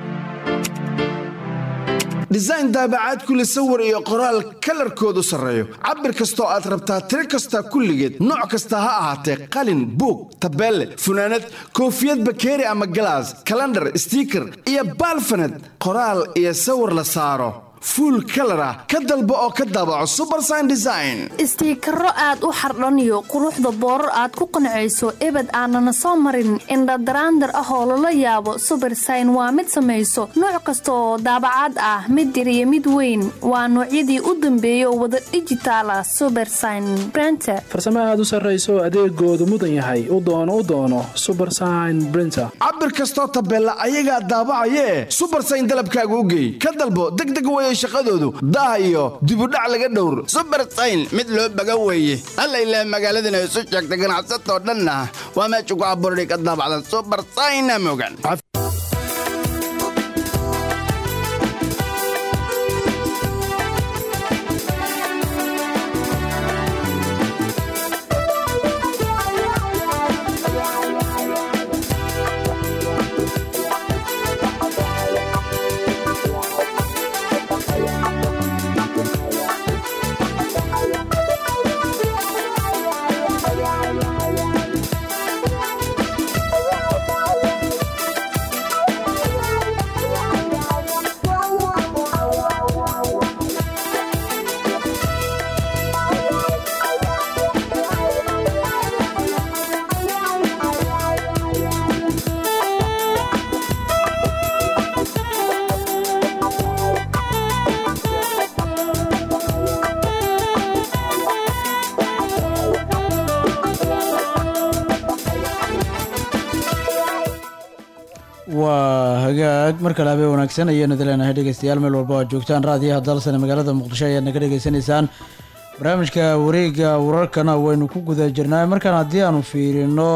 design daabacaad kule sawir iyo qoraal kalarkoodu sarreeyo cabir kastoo aad rabtaa tiro kasta kulligeed nooc kasta ha ahaatee qalin buug tabeelle funaanad koofiyad bakeeri ama galaas kalandhar stiiker iyo baalfaned qoraal iyo sawir la saaro fuul kalar ah ka dalbo oo ka daabaco subersign design istiikaro aad u xardhaniyo quruxda boorar aad ku qancayso ebed aanana soo marin indhadaraandar ah oo lala yaabo subersign waa mid samayso nooc kasta oo daabacaad ah mid yar iyo mid weyn waa noocyadii u dambeeyay oo wada dhijitaala subersign brenter farsamo aad u sarrayso adeegoodu mudan yahay u doono u doono subersign brinter cabir kastoo tabeella ayagaa daabacayee subersign dalabkaaga u geey ka dalbo degdeg weye shaqadoodu daah iyo dibudhac laga dhowr subersayn mid loo baga weeye alla ilaah magaaladana isu sheegta ganacsatoo dhanna waa meesha ku abuurday ka daabacda subersayna mogan waa hagaag mar kale habeen wanaagsan ayaanu dileenahay dhegeystayaal meel walba aad joogtaan raadiyaha dalsane magaalada muqdisho ayaad naga dhegeysanaysaan barnaamijka wareega wararkana waynu ku guda jirnaa markaan haddii aanu fiirino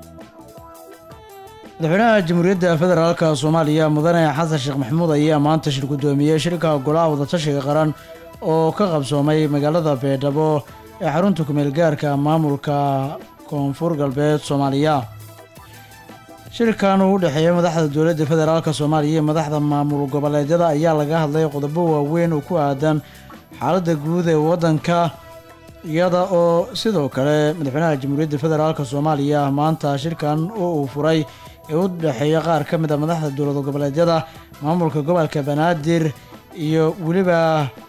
madaxweynaha jamhuuriyadda federaalka soomaaliya mudane xasan sheekh maxamuud ayaa maanta shir guddoomiyey shirka golaha wadatashiga qaran oo ka qabsoomay magaalada beedhabo ee xarunta kumeel gaarka maamulka koonfur galbeed soomaaliya shirkan uu u dhexeeya madaxda dowladda federaalka soomaaliya iyo madaxda maamul goboleedyada ayaa laga hadlay qodobo waaweyn oo ku aadan xaaladda guud ee waddanka iyada oo sidoo kale madaxweynaha jamhuuriyadda federaalka soomaaliya maanta shirkan oo uu furay ee u dhexeeya qaar ka mid a madaxda dowlad goboleedyada maamulka gobolka banaadir iyo weliba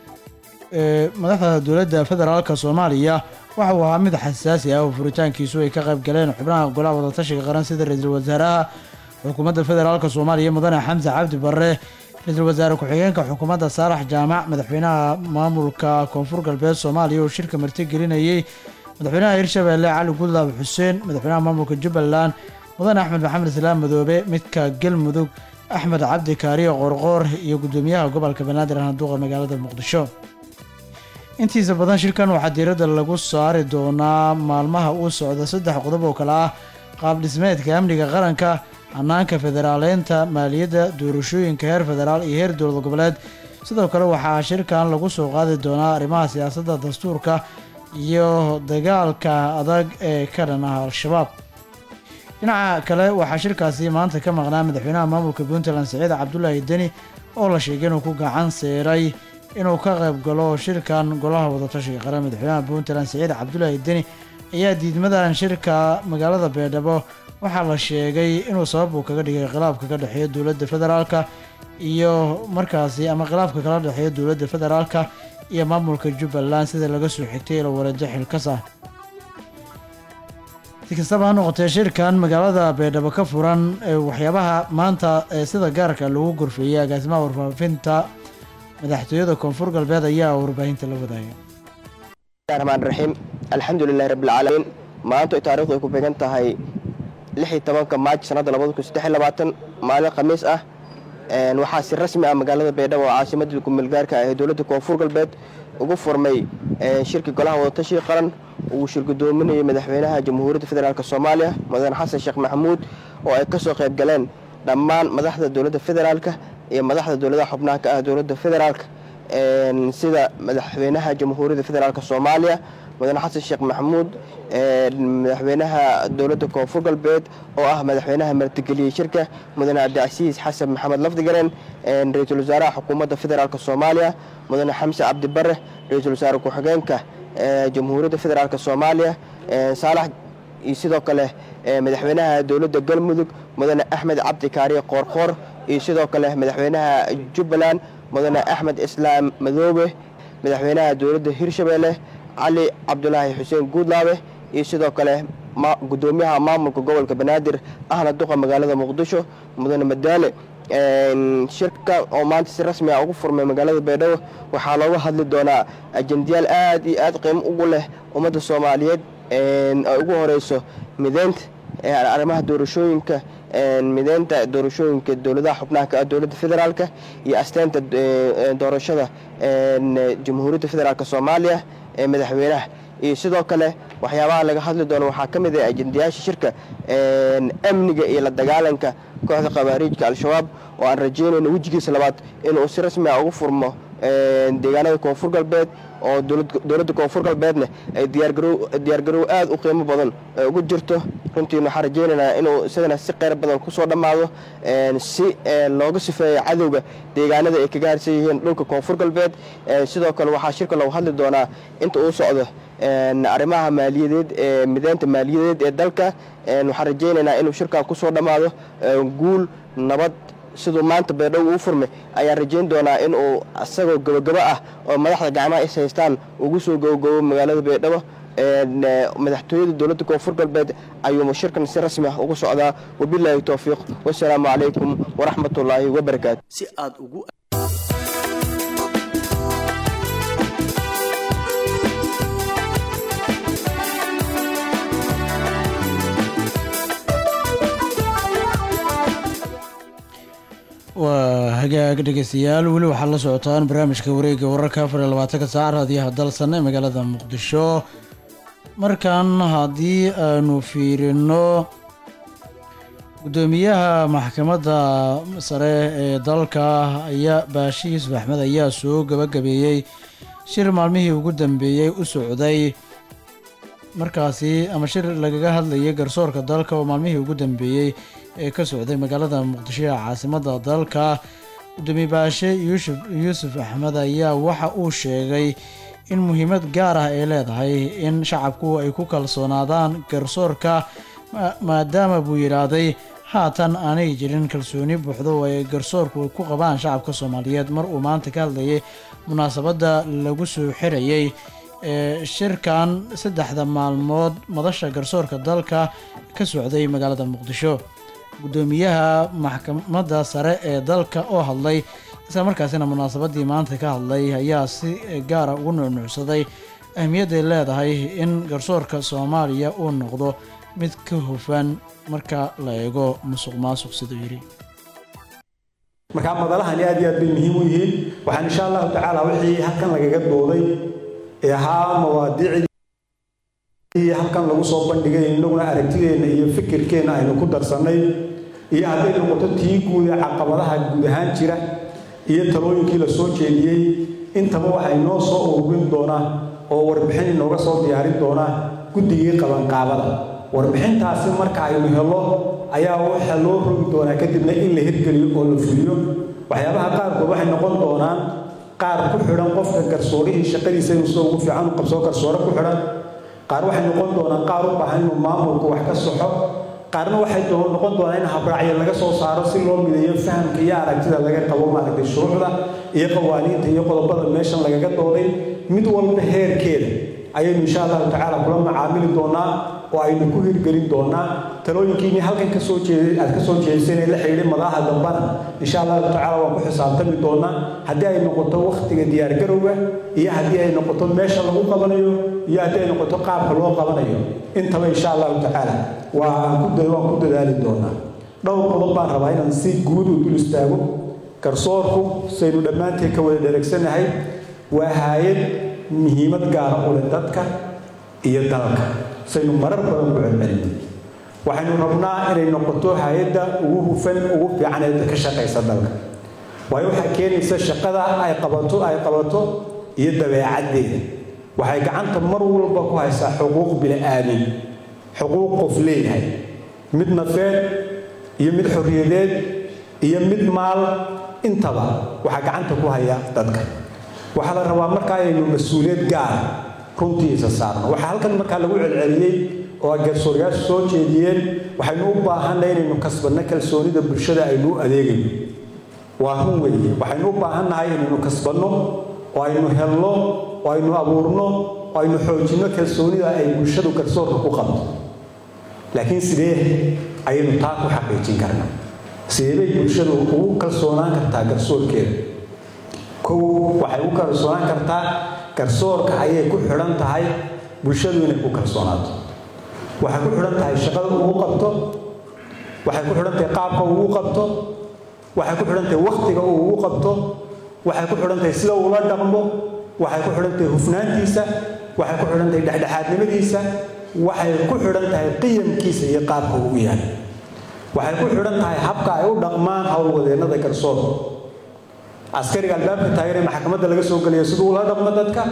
ee madaxda dowladda federaalka soomaaliya waxa uu ahaa mid xasaasi ah oo furitaankiisu ay ka qayb galeen xubnaha golaha wadatashiga qaran sida ra-iisul wasaaraha xukuumadda federaalka soomaaliya mudane xamse cabdi barre ra-iisul wasaare ku-xigeenka xukuumadda saalax jaamac madaxweynaha maamulka koonfur galbeed soomaaliya oo shirka martigelinayey madaxweynaha hirshabeelle cali gudlaab xuseen madaxweynaha maamulka jubbaland mudane axmed maxamed islaam madoobe midka galmudug axmed cabdi kaariyo qorqoor iyo gudoomiyaha gobolka banaadir handuuqa magaalada muqdisho intiisa badan shirkan waxaa diiradda lagu saari doonaa maalmaha uu socda saddex qodob oo kale ah qaab dhismeedka amniga qaranka hanaanka federaaleynta maaliyadda doorashooyinka heer federaal iyo heer dowlad goboleed sidoo kale waxaa shirkan lagu soo qaadi doonaa arrimaha siyaasadda dastuurka iyo dagaalka adag ee ka dhan ah al-shabaab dhinaca kale waxaa shirkaasi maanta ka maqnaa madaxweynaha maamulka puntland siciid cabdulaahi deni oo la sheegay inuu ku gacan seeray inuu ka qayb galo shirkan golaha wadatashiga qaran madaxweynaha puntland siciid cabdulaahi deni ayaa diidmadan shirka magaalada beedhabo waxaa la sheegay inuu sabab uu kaga dhigay khilaafka ka dhexeeya dowladda federaalka iyo markaasi ama khilaafka kala dhexeeya dowladda federaalka iyo maamulka jubbaland sida laga soo xigtay ilo wareedo xilkas ah si kastaba ha noqotee shirkan magaalada beedhabo ka furan ee waxyaabaha maanta ee sida gaarka lagu gorfeeyey agaasimaha warfaafinta madaxtooyada koonfur galbeed ayaa warbaahinta la wadaagay raxmaan raxiim alxamdulilahi rabbilcaalamiin maanta ay taarikhdu ay ku beegan tahay lixii tobanka maaj sannadda labada kun saddex iyo labaatan maalin khamiis ah waxaa si rasmi ah magaalada baydhabo oo caasimadda gumeelgaarka ah ee dowladda koonfur galbeed ugu furmay shirka golaha wadatashiga qaran uu shir gudoominayay madaxweynaha jamhuuriyadda federaalk soomaaliya mudane xasan sheekh maxamuud oo ay ka soo qayb galeen dhammaan madaxda dowladda federaalka iyo madaxda dowladaha xubnaha ka ah dowladda federaalka sida madaxweynaha jamhuuriyadda federaalk soomaaliya mudane xasan sheekh maxamuud madaxweynaha dowladda koonfur galbeed oo ah madaxweynaha martigeliyey shirka mudane cabdicasiis xasan maxamed lafdigaren ra-iisul wasaaraha xukuumadda federaalk soomaaliya mudane xamse cabdi bare ra-iisul wasaare ku-xigeenka jamhuuriyadda federaalk soomaaliya saalax iyo sidoo kale madaxweynaha dowladda galmudug mudane axmed cabdi kaariye qoorqoor iyo sidoo kale madaxweynaha jubbaland mudane axmed islaam madoobe madaxweynaha dowladda hirshabeelle cali cabdulaahi xuseen guudlaabe iyo sidoo kale gudoomiyaha maamulka gobolka banaadir ahna duqa magaalada muqdisho mudane madaale shirka oo maanta si rasmi ah ugu furmay magaalada baydhabo waxaa looga hadli doonaa ajendayaal aad iyo aad qiimo ugu leh ummadda soomaaliyeed ay ugu horeyso mideynta arrimaha doorashooyinka mideynta doorashooyinka dowladaha xubnaha ka ah dowladda federaalka iyo asteynta doorashada jamhuuriyadda federaalk soomaaliya ee madaxweynaha iyo sidoo kale waxyaabaha laga hadli doono waxaa ka mid ah ajendayaasha shirka amniga iyo la dagaalanka kooxda khawaariijka al-shabaab oo aan rajeynayno wejigiisa labaad inuu si rasmi ah ugu furmo deegaanada koonfur galbeed oo dowladda koonfur galbeedna ay diyaargarow aad u qiimo badan ugu jirto runtiin waxaan rajeynaynaa inuu isagana si qeyr badan kusoo dhammaado si looga sifeeyo cadowga deegaanada ay kaga harsan yihiin dhulka koonfur galbeed sidoo kale waxaa shirka lagu hadli doonaa inta uu socdo arrimaha maaliyadeed ee mideynta maaliyadeed ee dalka waxaan rajeynaynaa inuu shirkan kusoo dhammaado guul nabad siduu maanta baydhabo uu furmay ayaan rajeyn doonaa in uu isagoo gabogabo ah oo madaxda gacmaha is haystaan ugu soo gabogabo magaalada baydhabo madaxtooyada dowladda koonfur galbeed ayuu shirkan si rasmi ah ugu socdaa wabilaahi towfiiq wasalaamu calaykum waraxmatullaahi wabarakaatu si aad ugu waa hagaag dhegeystayaal weli waxaad la socotaan barnaamijka wareega wararka afar iyo labaatanka saac raadiyaha dalsan ee magaalada muqdisho markan haddii aanu fiirino gudoomiyaha maxkamadda sare ee dalka ayaa baashi yuusuf axmed ayaa soo gabagabeeyey shir maalmihii ugu dambeeyey u socday markaasi ama shir lagaga hadlayay garsoorka dalka oo maalmihii ugu dambeeyey ee ka socday magaalada muqdisho ee caasimadda dalka gudoomiye baashe yuusuf yuusuf axmed ayaa waxa uu sheegay in muhiimad gaar ah ay leedahay in shacabku ay ku kalsoonaadaan garsoorka maadaama buu yidhaahday haatan aanay jirin kalsooni buuxdo oo ay garsoorku ku qabaan shacabka soomaaliyeed mar uu maanta ka hadlayay munaasabadda lagu soo xirayay ee shirkan saddexda maalmood madasha garsoorka dalka ka socday magaalada muqdisho gudoomiyaha maxkamadda sare ee dalka oo hadlay isla markaasina munaasabadii maanta ka hadlay ayaa si gaara ugu nuucnuucsaday ahmiyadday leedahay in garsoorka soomaaliya uu noqdo mid ka hufan marka la eego musuq maasuq siduu yidhi markaa madalahani aad iyo aad bay muhiim u yihiin waxaan insha allahu tacaala wixii halkan lagaga dooday ee ahaa mawaadiicdii halkan lagu soo bandhigay innaguna aragtideenna iyo fikirkeenna aynu ku darsannay iyo hadday noqoto tii guud ee caqabadaha guud ahaan jira iyo talooyinkii la soo jeediyey intaba waxay noo soo ururin doonaa oo warbixin inooga soo diyaarin doonaa guddigii qabanqaabada warbixintaasi marka aynu helo ayaa waxa loo rogi doonaa kadibna in la hirgeliyo oo la fuliyo waxyaabaha qaarkood waxay noqon doonaan qaar ku xidhan qofka garsoorihii shaqadiisa inuu sida ugu fiican u qabsoo garsoore ku xidhan qaar waxay noqon doonaan qaar u baahan inuu maamulku wax ka soxo qaarna waxay noqon doonaa in habraacyo laga soo saaro si loo mideeyo fahamka iyo aragtida laga qabo maaragtay shuruucda iyo qawaaniinta iyo qodobada meeshan lagaga dooday mid walba heerkeeda ayaynu insha allahu tacaala kula macaamili doonaa oo aynu ku hirgelin doonaa talooyinkiini halkan kasoo jeeday aad kasoo jeediseen la xidhiidhay madaha dambana insha allahu tacaala waan ku xisaabtami doonaa haddii ay noqoto wakhtiga diyaargarowga iyo haddii ay noqoto meesha lagu qabanayo iyo haddii ay noqoto qaabka loo qabanayo intaba insha allahu tacaala waan ku waan ku dadaali doonaa dhowr qodob baan rabaa inaan si guud u dul istaago garsoorku saynu dhammaanteen ka wada dhereegsanahay waa haayad muhiimad gaara u leh dadka iyo dalka saynu marar badan ku celcelin waxaynu rabnaa inay noqoto hay-adda ugu hufan ugu fiican ee ka shaqaysa dalka waayo waxaa keenaysa shaqada ay qabato ay qabato iyo dabeecaddeeda waxay gacanta mar walba ku haysaa xuquuq bini-aamin xuquuq qof leeyahay mid nafeed iyo mid xorriyadeed iyo mid maal intaba waxaa gacanta ku haya dadka waxaa la rabaa markaa inaynu mas-uuliyad gaara runtiisa saarno waxaa halkan markaa lagu celceliyey oo garsooryaashu soo jeediyeen waxaynu u baahanay inaynu kasbanno kalsoonida bulshada aynu u adeegayno waa run weeye waxaynu u baahannahay inaynu kasbanno oo aynu helno oo aynu abuurno oo aynu xoojinno kalsoonida ay bulshadu garsoorka ku qabto laakiin sidee ayaynu taa ku xaqiijin karnaa sidee bay bulshadu ugu kalsoonaan kartaa garsoorkeeda kow waxay u kalsoonaan kartaa garsoorka ayay ku xidhan tahay bulshadu inay ku kalsoonaato waxay ku xidhan tahay shaqada ugu qabto waxay ku xidhan tahay qaabka ugu qabto waxay ku xidhan tahay wakhtiga uu ugu qabto waxay ku xidhan tahay sida uula dhaqmo waxay ku xidhan tahay hufnaantiisa waxay ku xidhan tahay dhexdhexaadnimadiisa waxay ku xidhan tahay qiyamkiisa iyo qaabka uu yahay waxay ku xidhan tahay habka ay u dhaqmaan howlwadeennada garsoorka askariga albaabka taagan ee maxkamadda laga soo geliyo siduu ula dhaqmo dadka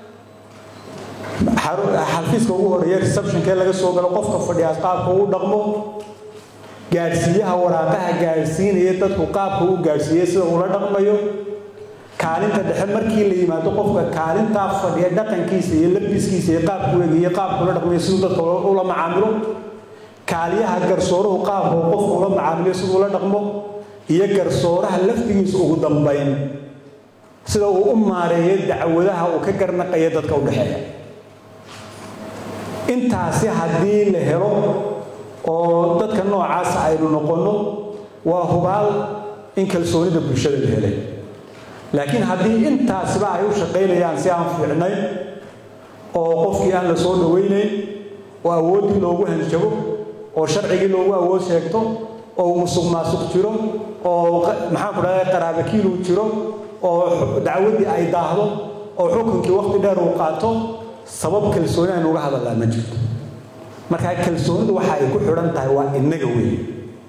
xafiiska ugu horeeya receptionkee laga soo galo qofka fadhiya qaabka uu dhaqmo gaadhsiiyaha waraaqaha gaadhsiinaya dadku qaabka uu gaadhsiiyey sida ula dhaqmayo kaalinta dhexe markii la yimaado qofka kaalintaa fadhiya dhaqankiisa iyo labiskiisa iyo qaabku eegiyo qaabku ula dhaqmayo siduu dadka ula macaamilo kaaliyaha garsooruhu qaabka uu qofku ula macaamilo siduu ula dhaqmo iyo garsooraha laftigiisa ugu dambayn sida uu u maareeyo dacwadaha uu ka garnaqaya dadka u dhexeeya intaasi haddii la helo oo dadka noocaasa aynu noqonno waa hubaal in kalsoonida bulshada la helay laakiin haddii intaasiba ay u shaqaynayaan si aan fiicnayn oo qofkii aan la soo dhawaynayn oo awooddii loogu hanjabo oo sharcigii loogu awood sheegto oo musuq maasuq jiro oo maxaan ku dhahday qaraabakiil uu jiro oo dacwaddii ay daahdo oo xukunkii waqti dheer uu qaato sabab kalsooni aynu uga hadallaa ma jirto markaa kalsoonidu waxa ay ku xidhan tahay waa innaga weeye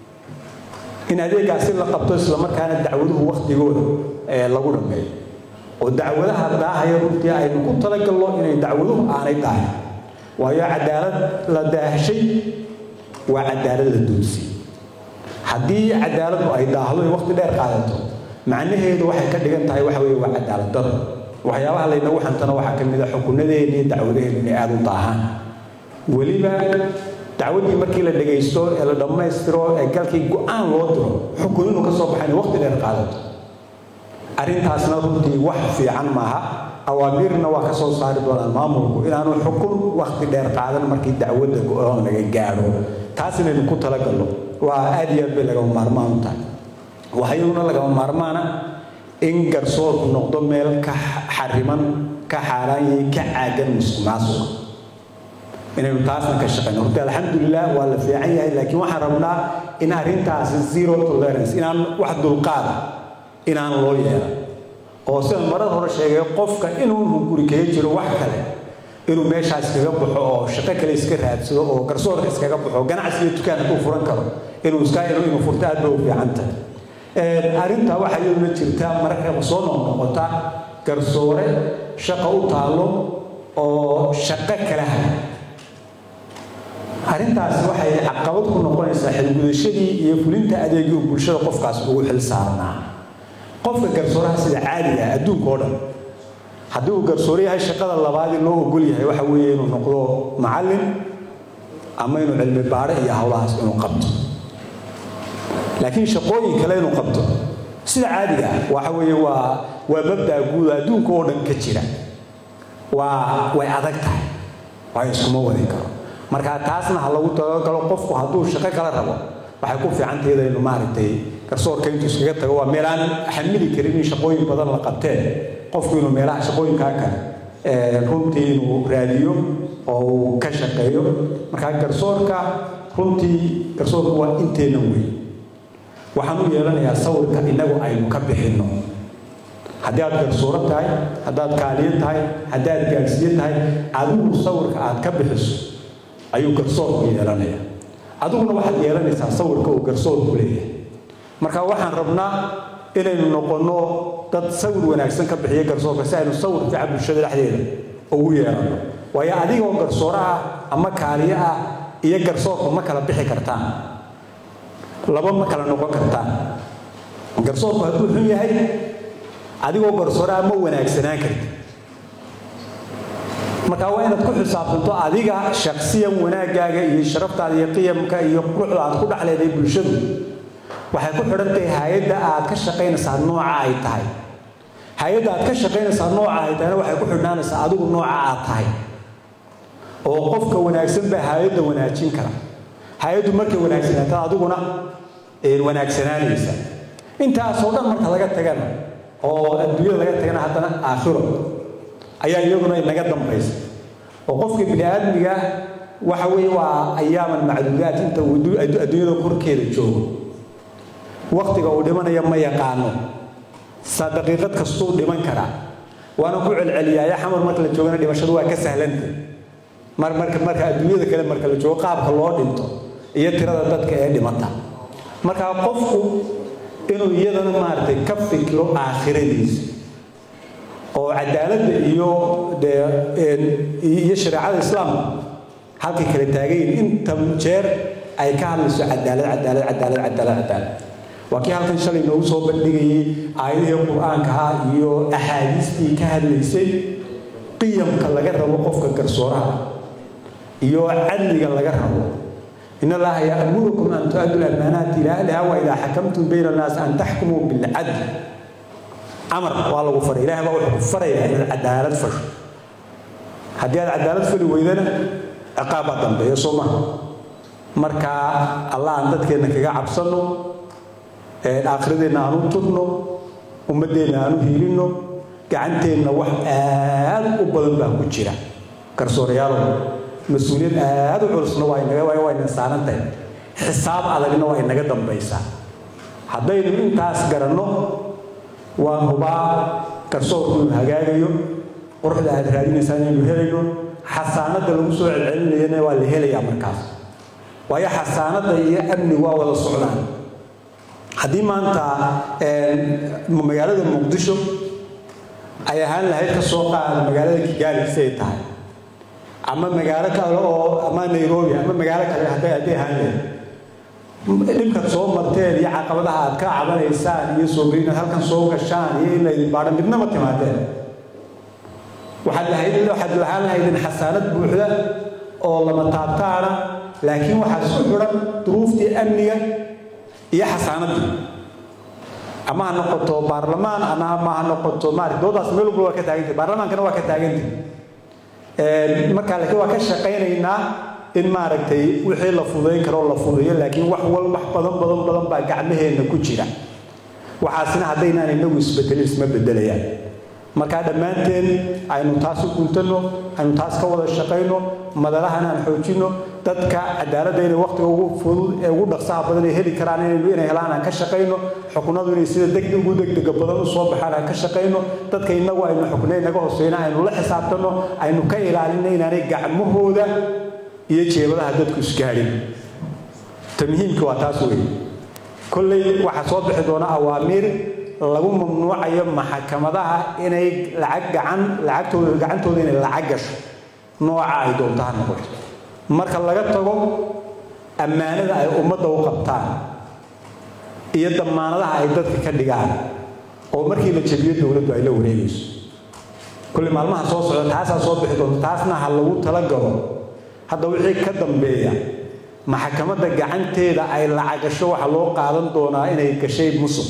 in adeegaasi la qabto islamarkaana dacwaduhu waktigooda ee lagu dhameeyo oo dacwadaha daahaya runtii aynu ku talagalno inay dacwaduhu aanay daahin waayo cadaalad la daahshay waa cadaalad la doonsiyey haddii cadaaladdu ay daahdo ay waqti dheer qaadato macnaheedu waxay ka dhigan tahay waxa weeye waa cadaalad daro waxyaabaha laynagu xantana waxaa ka mid a xukunadeena iyo dacwadaheena inay aada u daahaan weliba dacwaddii markii la dhagaysto ee la dhammaystiro ee galkii go-aan loo diro xukun inuu ka soo baxay inay waqti dheer qaadato arrintaasna runtii wax fiican maaha awaamirna waa ka soo saari doonaan maamulku inaanu xukun waqti dheer qaadan markii dacwadda go-aan laga gaadho taas inaynu ku talagalno waa aad iyo aad bay lagama maarmaan u tahay waxayaduna lagama maarmaana in garsoorku noqdo meel ka xariman ka xaaraanyay ka caagan musuq maasuqa inaynu taasna ka shaqayno horta alxamdulilah waa la fiican yahay laakiin waxaan rabnaa in arrintaasi zero tolerance inaan wax dulqaada inaan loo yeelan oo sida marar hore sheegay qofka inuu guri kaga jiro wax kale inuu meeshaas iskaga baxo oo shaqo kale iska raadsado oo garsoorka iskaga baxo ganacsi iyo dukaan hadduu furan karo inuu iska inuu furto aad bay u fiican tahay arrintaa waxaa iyaduna jirta mararka soo noqnoqota garsoore shaqo u taalo oo shaqo kala haya arrintaasi waxay caqabad ku noqonaysaa xilgudashadii iyo fulinta adeegii bulshada qofkaas ugu xil saarnaa qofka garsooraha sida caadiga ah adduunka oo dhan haddii uu garsoore yahay shaqada labaadii loo ogol yahay waxa weeye inuu noqdo macallin ama inuu cilmi baare iyo howlahaas inuu qabto laakiin shaqooyin kale inuu qabto sida caadiga ah waxa weeye waa waa mabdaa guud adduunka oo dhan ka jira waa way adag tahay waayo iskuma wadi karo marka taasna ha lagu talagalo qofku hadduu shaqo kala rabo waxay ku fiican tahay inaynu maaragtay garsoorka intuu iskaga tago waa meel aan xamili karin in shaqooyin badan la qabteen qofku inuu meelaha shaqooyinkaa kale runtii inuu raadiyo oo uu ka shaqeeyo marka garsoorka runtii garsoorka waa inteena weyn waxaan u yeelanayaa sawirka innagu aynu ka bixinno haddii aad garsooro tahay haddaad kaaliyo tahay haddaad gaadhsiiyo tahay adigu sawirka aad ka bixiso ayuu garsoorku yeelanaya adiguna waxaad yeelanaysaa sawirka uu garsoorku leeyahay marka waxaan rabnaa inaynu noqonno dad sawir wanaagsan ka bixiya garsoorka si aynu sawir fiican bulshada dhexdeeda ugu yeelanno waayo adigoo garsooro ah ama kaaliyo ah iyo garsoorku ma kala bixi kartaan laba ma kala noqon kartaan garsoorku hadduu xun yahay adigoo garsooro ah ma wanaagsanaan karti marka waa inaad ku xisaabtanto adiga shaksiyan wanaaggaaga iyo sharaftaada iyo qiyamka iyo quruxda aad ku dhexleeday bulshadu waxay ku xidhan tahay hay-adda aad ka shaqaynaysaa nooca ay tahay hay-adda aad ka shaqaynaysaa nooca ay tahayna waxay ku xidhnaanaysaa adigu nooca aad tahay oo qofka wanaagsan baa hay-adda wanaajin kara hay-addu markay wanaagsanaataa adiguna wanaagsanaanaysa intaasoo dhan marka laga tagana oo adduunyada laga tagana haddana aakhiro ayaa iyaduna inaga dambaysa oo qofka bini aadmiga waxa weeye waa ayaaman macduudaad inta uu adduunyada korkeeda joogo waktiga uu dhimanaya ma yaqaano saa daqiiqad kastuu dhiman karaa waana ku celceliyaaya xamar marka la joogana dhimashadu waa ka sahlantay mar marka marka adduunyada kale marka la joogo qaabka loo dhinto iyo tirada dadka ee dhimata marka qofku inuu iyadana maaragtay ka fikiro aakhiradiisa oo cadaaladda iyo iyo shareecada islaamka halkay kala taagayin inta jeer ay ka hadlayso cadaalad cadaalad cadaalad cadaalad cadaalad waa kii halkan shalay noogu soo bandhigayay aayadihii qur-aanka ah iyo axaadiistii ka hadlaysay qiyamka laga rabo qofka garsooraha iyo cadliga laga rabo in allaha yaamurukum an tu'addu lamaanaati ila ahliha wa idaa xakamtum bayna annaasi an taxkumuu bilcadl amar waa lagu faray ilahay baa wuxuu ku farayaa inaad cadaalad fasho haddii aad cadaalad fali weydana ciqaab baa dambeeya soo maha marka allah aan dadkeenna kaga cabsanno aakhiradeenna aan u tudno ummaddeenna aan u hiilinno gacanteenna wax aad u badan baa ku jira garsoorayaalow mas-uuliyad aad u culusna waa inaga waa ina saaran tahay xisaab adagna waa inaga dambaysaa haddaynu intaas garanno waan hubaa garsoorku inuu hagaagayo quruxda aad raadinaysaan inaynu helayno xasaanadda lagu soo celcelinayana waa la helayaa markaas waayo xasaanadda iyo amnigu waa wada socdaan haddii maanta magaalada muqdisho ay ahaan lahayd ka soo qaada magaalada kigaali siday tahay ama magaalo kale oo ama nairobi ama magaalo kale hadday hadday ahaan lahayd dhibkaad soo marteen iyo caqabadaha aad ka cabanaysaan iyo soo inaad halkan soo gashaan iyo in laydin baadhan midna ma timaadeen waxaad lahayd waxaad lahaan lahaydin xasaanad buuxda oo lama taabtaana laakiin waxaa isku xidhan duruuftii amniga iyo xasaanaddii ama ha noqoto baarlamaan ama ama ha noqoto maarata doodaas meel walba waa ka taagantay baarlamaankana waa ka taagantay markaa laakiin waa ka shaqaynaynaa in maaragtay wixii la fudayn karo la fudeeyo laakiin wax wal wax badan badan badan baa gacmaheenna ku jira waxaasina haddaynaan inagu isbedelin isma bedelayaan markaa dhammaanteen aynu taas u guntanno aynu taas ka wada shaqayno madalahana aan xoojinno dadka cadaaladda inay waqtiga ugu fudud ee ugu dhaqsaha badan ay heli karaan inaynu inay helaan aan ka shaqayno xukunadu inay sida deg ugu degdega badan u soo baxaan aan ka shaqayno dadka inagu aynu xuknay naga hooseyna aynu la xisaabtanno aynu ka ilaalinno inaanay gacmahooda iyo jeebadaha dadku isgaadhin ta muhiimka waa taas weeye kolley waxaa soo bixi doona awaamiir lagu mamnuucayo maxkamadaha inay lacag gacan lacagtooda gacantooda inay lacag gasho nooca ay doonto ha noqoto marka laga tago ammaanada ay ummadda u qabtaan iyo damaanadaha ay dadka ka dhigaan oo markii la jabiyo dowladdu ay la wareegayso kulli maalmaha soo socda taasaa soo bixi doonta taasna ha lagu talagalo hadda wixii ka dambeeya maxkamadda gacanteeda ay lacagasho waxaa loo qaadan doonaa inay gashay musuq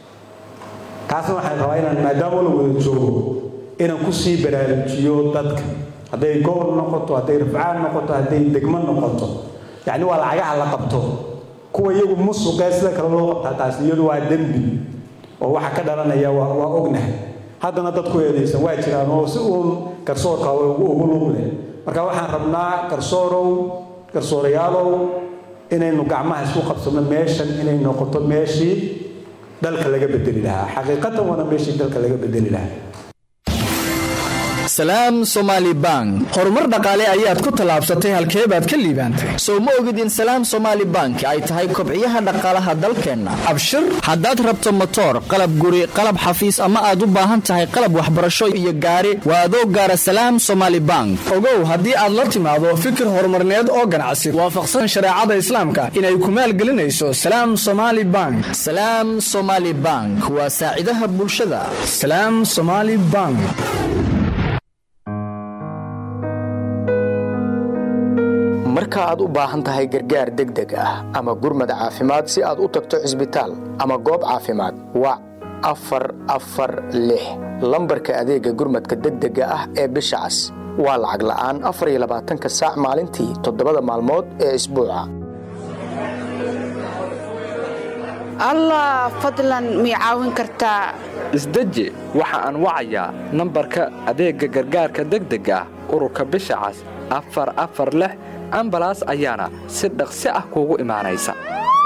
taasna waxaan rabaa inaan maadaama la wada joogo inaan kusii baraarujiyo dadka hadday gobol noqoto hadday rafcaan noqoto hadday degmo noqoto yacni waa lacagaha la qabto kuwa iyagu musuqee sida kale loo qabtaa taas iyadu waa dembi oo waxa ka dhalanaya waa waa ognahay haddana dadku eedaysan waa jiraan oo si uun garsoorka ugu lug leh marka waxaan rabnaa garsoorow garsoorayaalow inaynu gacmaha isku qabsano meeshan inay noqoto meeshii dalka laga bedeli lahaa xaqiiqatan waana meeshii dalka laga bedeli lahaa salaam somaali bank horumar dhaqaale ayaad ku tallaabsatay halkee baad ka liibaantay soo ma ogid in salaam somaali bank ay tahay kobciyaha dhaqaalaha dalkeenna abshir haddaad rabto motoor qalab guri qalab xafiis ama aad u baahan tahay qalab waxbarasho iyo gaari waa adoo gaara salaam somaali bank ogow haddii aad la timaado fikir horumarneed oo ganacsi waafaqsan shareecada islaamka inay ku maalgelinayso salaam somaali bank salaam somaali bank waa saacidaha bulshada salaam somaali bank marka aad u baahan tahay gargaar degdeg ah ama gurmad caafimaad si aad u tagto cisbitaal ama goob caafimaad wac afar afar lix lambarka adeega gurmadka degdega ah ee bisha cas waa lacag la'aan afar iyo labaatanka saac maalintii toddobada maalmood ee isbuuca allah fadlan mii caawin kartaa isdeji waxa aan wacayaa nambarka adeegga gargaarka degdega ah ururka bisha cas afar afar lix ambalaas ayaana si dhaqsi ah kuugu imaanaysa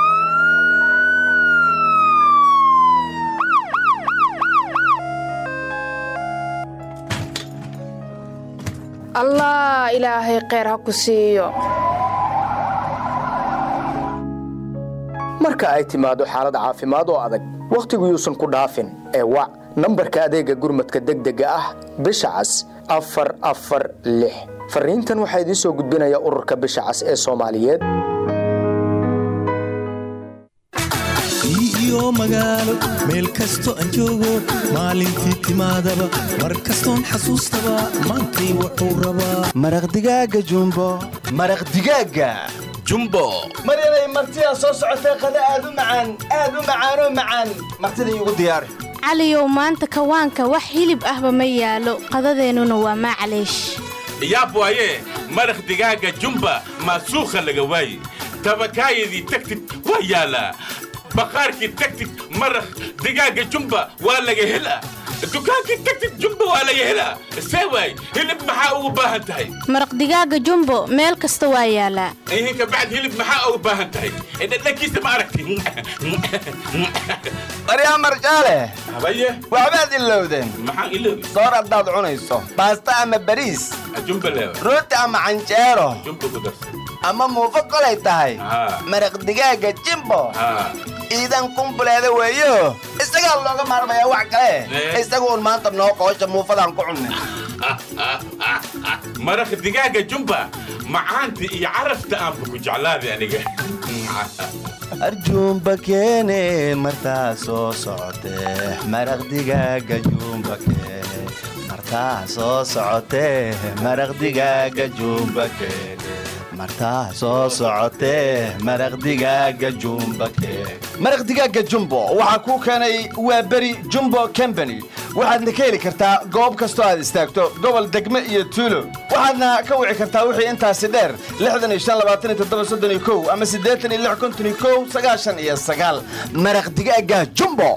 allah ilaahay kheyr ha ku siiyo marka ay timaado xaalad caafimaad oo adag wakhtigu yuusan ku dhaafin ee wac nambarka adeegga gurmadka degdega ah bisha cas afar afar lix fariintan waxaa idiin soo gudbinaya ururka bisha cas ee soomaaliyeed iyo magaalo meel kasto aan joogo maalintii timaadaba mar kastoon xasuustaba maantay wuxuu rabaa maraq digaaga jumbo maraq digaaga jumbo maryanay martidaa soo socotee qada aad u macaan aad u macaanoo macaan martida iigu diyaari caliyow maanta kawaanka wax hilib ahba ma yaalo qadadeennuna waa maclaysh yaab waaye maraq digaaga jumba maasuukha laga waaye tabakaayadii tagtid waa yaalaa baqaarkii tagtid maraq digaaga jumba waa laga helaa dukaankii tagtid jumba waa laga helaa see waay hilib maxaa ugu baahan tahay maraq digaaga jumbo meel kasta waa yaalaa ihinka bacd hilib maxaa ugu baahan tahay dhadhankiisa ma aragti maryaa marjaale habaye waxbaad ilowdeen maxaan iloobi soor haddaad cunayso baasta ama bariis jumba leewa rooti ama canjeero jumba ku darsan ama muufo kolay tahay maraq digaaga jimbo iidan kumbuleeda weeyo isagaa looga maarmayaa wax kale isagu un maanta noo qoosha muufadaan ku cunnay maraq digaaga jumba macaanta iyo carafta aanba ku jeclaaday aniga arjuumba keene martaa soo socotee maraq digaaga juumba keene martaa soo socotee maraq digaaga juumba keene martaa soo socotee maraq digaaga jumba keene maraq digaaga jumbo waxaa kuu keenay waa beri jumbo combany waxaadna ka heli kartaa goob kastoo aad istaagto gobol degme iyo tuulo waxaadna ka wici kartaa wixii intaasi dheer ama iyo maraq digaaga jumbo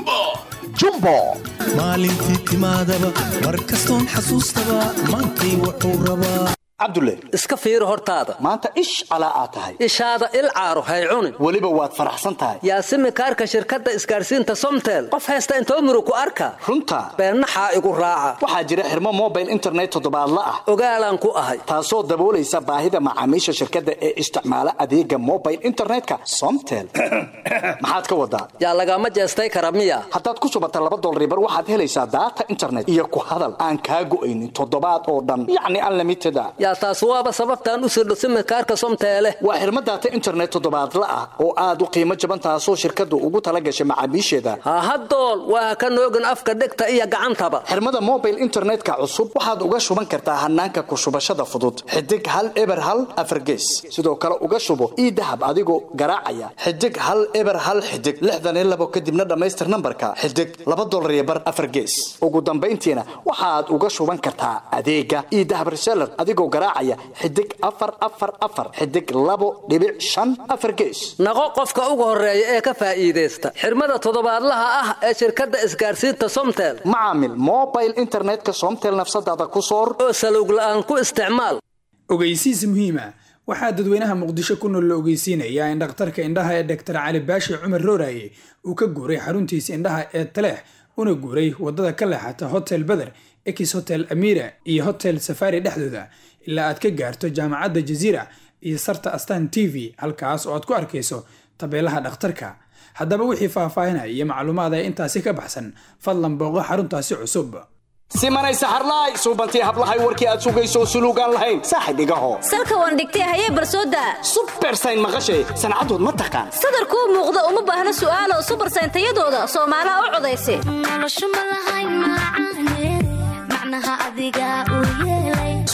jumbo maalintii timaadaba mar kastoon xasuustaba maantay wuxuu rabaa cabdulle iska fiiri hortaada maanta ish calaa aad tahay ishaada il caaro hay cunin weliba waad faraxsan tahay yaasimi kaarka shirkadda isgaarsiinta somtel qof haysta intoo muru ku arka runta beennaxaa igu raaca waxaa jira xirmo mobile internet toddobaadla ah ogaalaan ku ahay taasoo daboolaysa baahida macaamiisha shirkadda ee isticmaala adeega mobile internetka somtel maxaad ka wadaa yaa lagama jeestay kara miya haddaad ku shubata laba dolribar waxaad helaysaa daata internet iyo ku hadal aan kaa go'aynin toddobaad oo dhan yacni unlimited a yaa taas waaba sababtaan u sirdho simikaarka somteele waa xirmo daata internet toddobaadla ah oo aad u qiimo jaban taasoo shirkaddu ugu tala gashay macaamiisheeda hahadool waa ka noogin afka dhegta iyo gacantaba xirmada mobile internetka cusub waxaad uga shuban kartaa hanaanka ku shubashada fudud xidig hal eber hal afargees sidoo kale uga shubo ii dahab adigoo garaacaya xidig hal eber hal xidig lixdan iyo labo kadibna dhammaystir nambarka xidig laba dolar iyo bar afargees ugu dambayntiina waxaad uga shuban kartaa adeega ii dahab reseller adigoo garaacaya xidig afar afar afar xidig labo dhibic shan afar gees naqo qofka ugu horeeya ee ka faa'iidaysta xirmada toddobaadlaha ah ee shirkadda isgaarsiinta somtel macaamil mobile internetka somtel nafsadaada ku soor oo salowg la'aan ku isticmaal ogeysiis muhiima waxaa dadweynaha muqdisho ku nool la ogeysiinayaa in dhakhtarka indhaha ee doktor cali baashi cumar rooraye uu ka guuray xaruntiisa indhaha ee taleex una guuray wadada ka leexata hotel beder ex hotel amira iyo hotel safari dhexdooda ilaa aad ka gaarto jaamacadda jaziira iyo sarta astan t v halkaas oo aad ku arkayso tabeelaha dhakhtarka haddaba wixii faahfaahinaya iyo macluumaad ee intaasi ka baxsan fadlan booqo xaruntaasi cusub simanay saxarlaay suubantii hablahay warkii aad sugayso suluugaan lahayn saaxib igaho salka waan dhigtay hayee barsooda subersayn maqashay sancadood ma taqaan sadarkuu muuqda uma baahna su'aalo subersayn tayadooda soomaalaha u codaysa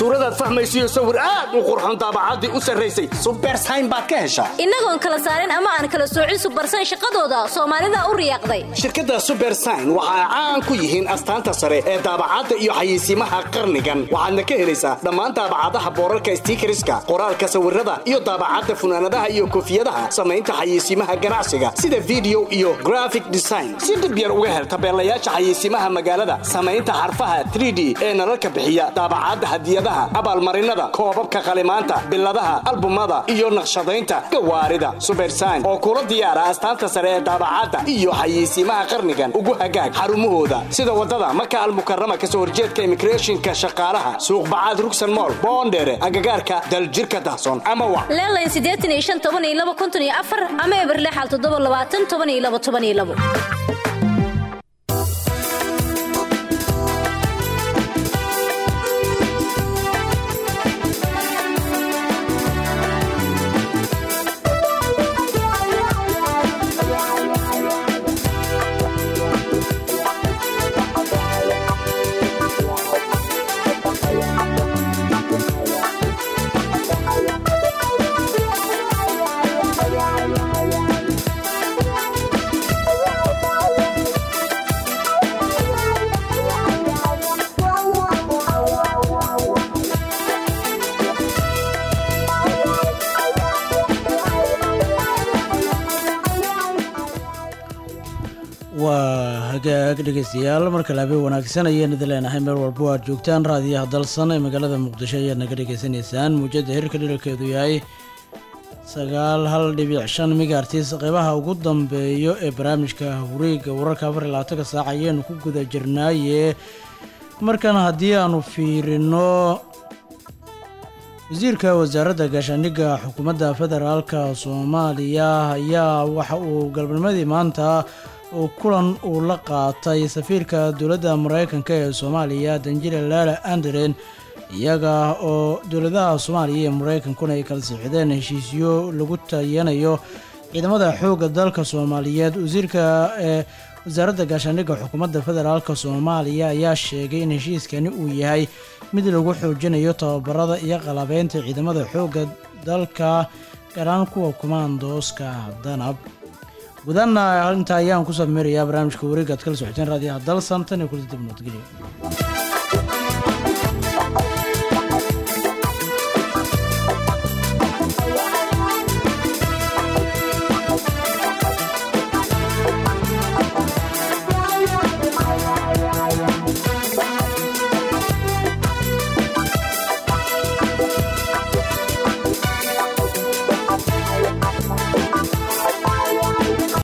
suuradaad fahmaysiyo sawir aad u qurxoon daabacaddii u sarraysay subersayn baad ka heshaa innagoon kala saarin ama aan kala soocin subarsan shaqadooda soomaalida u riyaaqday shirkadda subersign waxa ay caan ku yihiin astaanta sare ee daabacadda iyo xayeysiimaha qarnigan waxaadna ka helaysaa dhammaan daabacadaha boorarka stiikariska qoraalka sawirada iyo daabacadda funaanadaha iyo koofiyadaha samaynta xayeysiimaha ganacsiga sida video iyo graphic design si dhib yar uga hel tabeelayaasha xayeysiimaha magaalada samaynta xarfaha 3d ee nalalka bixiya daabacadda hadiyadaha abaalmarinada koobabka qalimaanta biladaha albumada iyo naqshadaynta gawaarida subersign oo kula diyaara astaanta sare ee daabacadda iyo xayeysiimaha qarnigan ugu hagaag xarumahooda sida wadada maka almukarama kasoo horjeedka immigrationka shaqaalaha suuq bacaad rugsan mool boondheere agagaarka daljirka dahsoon ama wa leelayn siddeetan iyo shan toban iyo laba konton iyo afar ama eberle xal toddoba labaatan toban iyo laba toban iyo labo waa hagaag dhegeystayaal markale habeen wanaagsan ayaan idin leenahay meel walbo aad joogtaan raadiyaha dalsan ee magaalada muqdisho ayaad naga dhegeysanaysaan muujada hirka dhirarkeedu yahay sagaal hal dhibic shan migaartiis qeybaha ugu dambeeyo ee barnaamijka wareega wararka afar iyo labaatanka saac ayaanu ku guda jirnaaye markan haddii aanu fiirino wasiirka wasaaradda gaashaandhigga xukuumadda federaalka soomaaliya ayaa waxa uu galabnimadii maanta uu kulan uu la qaatay safiirka dowladda mareykanka ee soomaaliya danjile laala anderen iyaga oo dowladaha soomaaliya iyo mareykankuna ay kala siixdeen heshiisyo lagu tayanayo ciidamada xoogga dalka soomaaliyeed wasiirka ee wasaaradda gaashaandhigga xukuumadda federaalka soomaaliya ayaa sheegay in heshiiskani uu yahay mid lagu xoojinayo tababarada iyo qalabeynta ciidamada xoogga dalka garaan kuwa kumaandooska danab gudaana intaa ayaan ku sameerayaa barnaamijka wareega ad kala socoteen raadiyaha dalsan tan iyo kulida dib nabadgelyo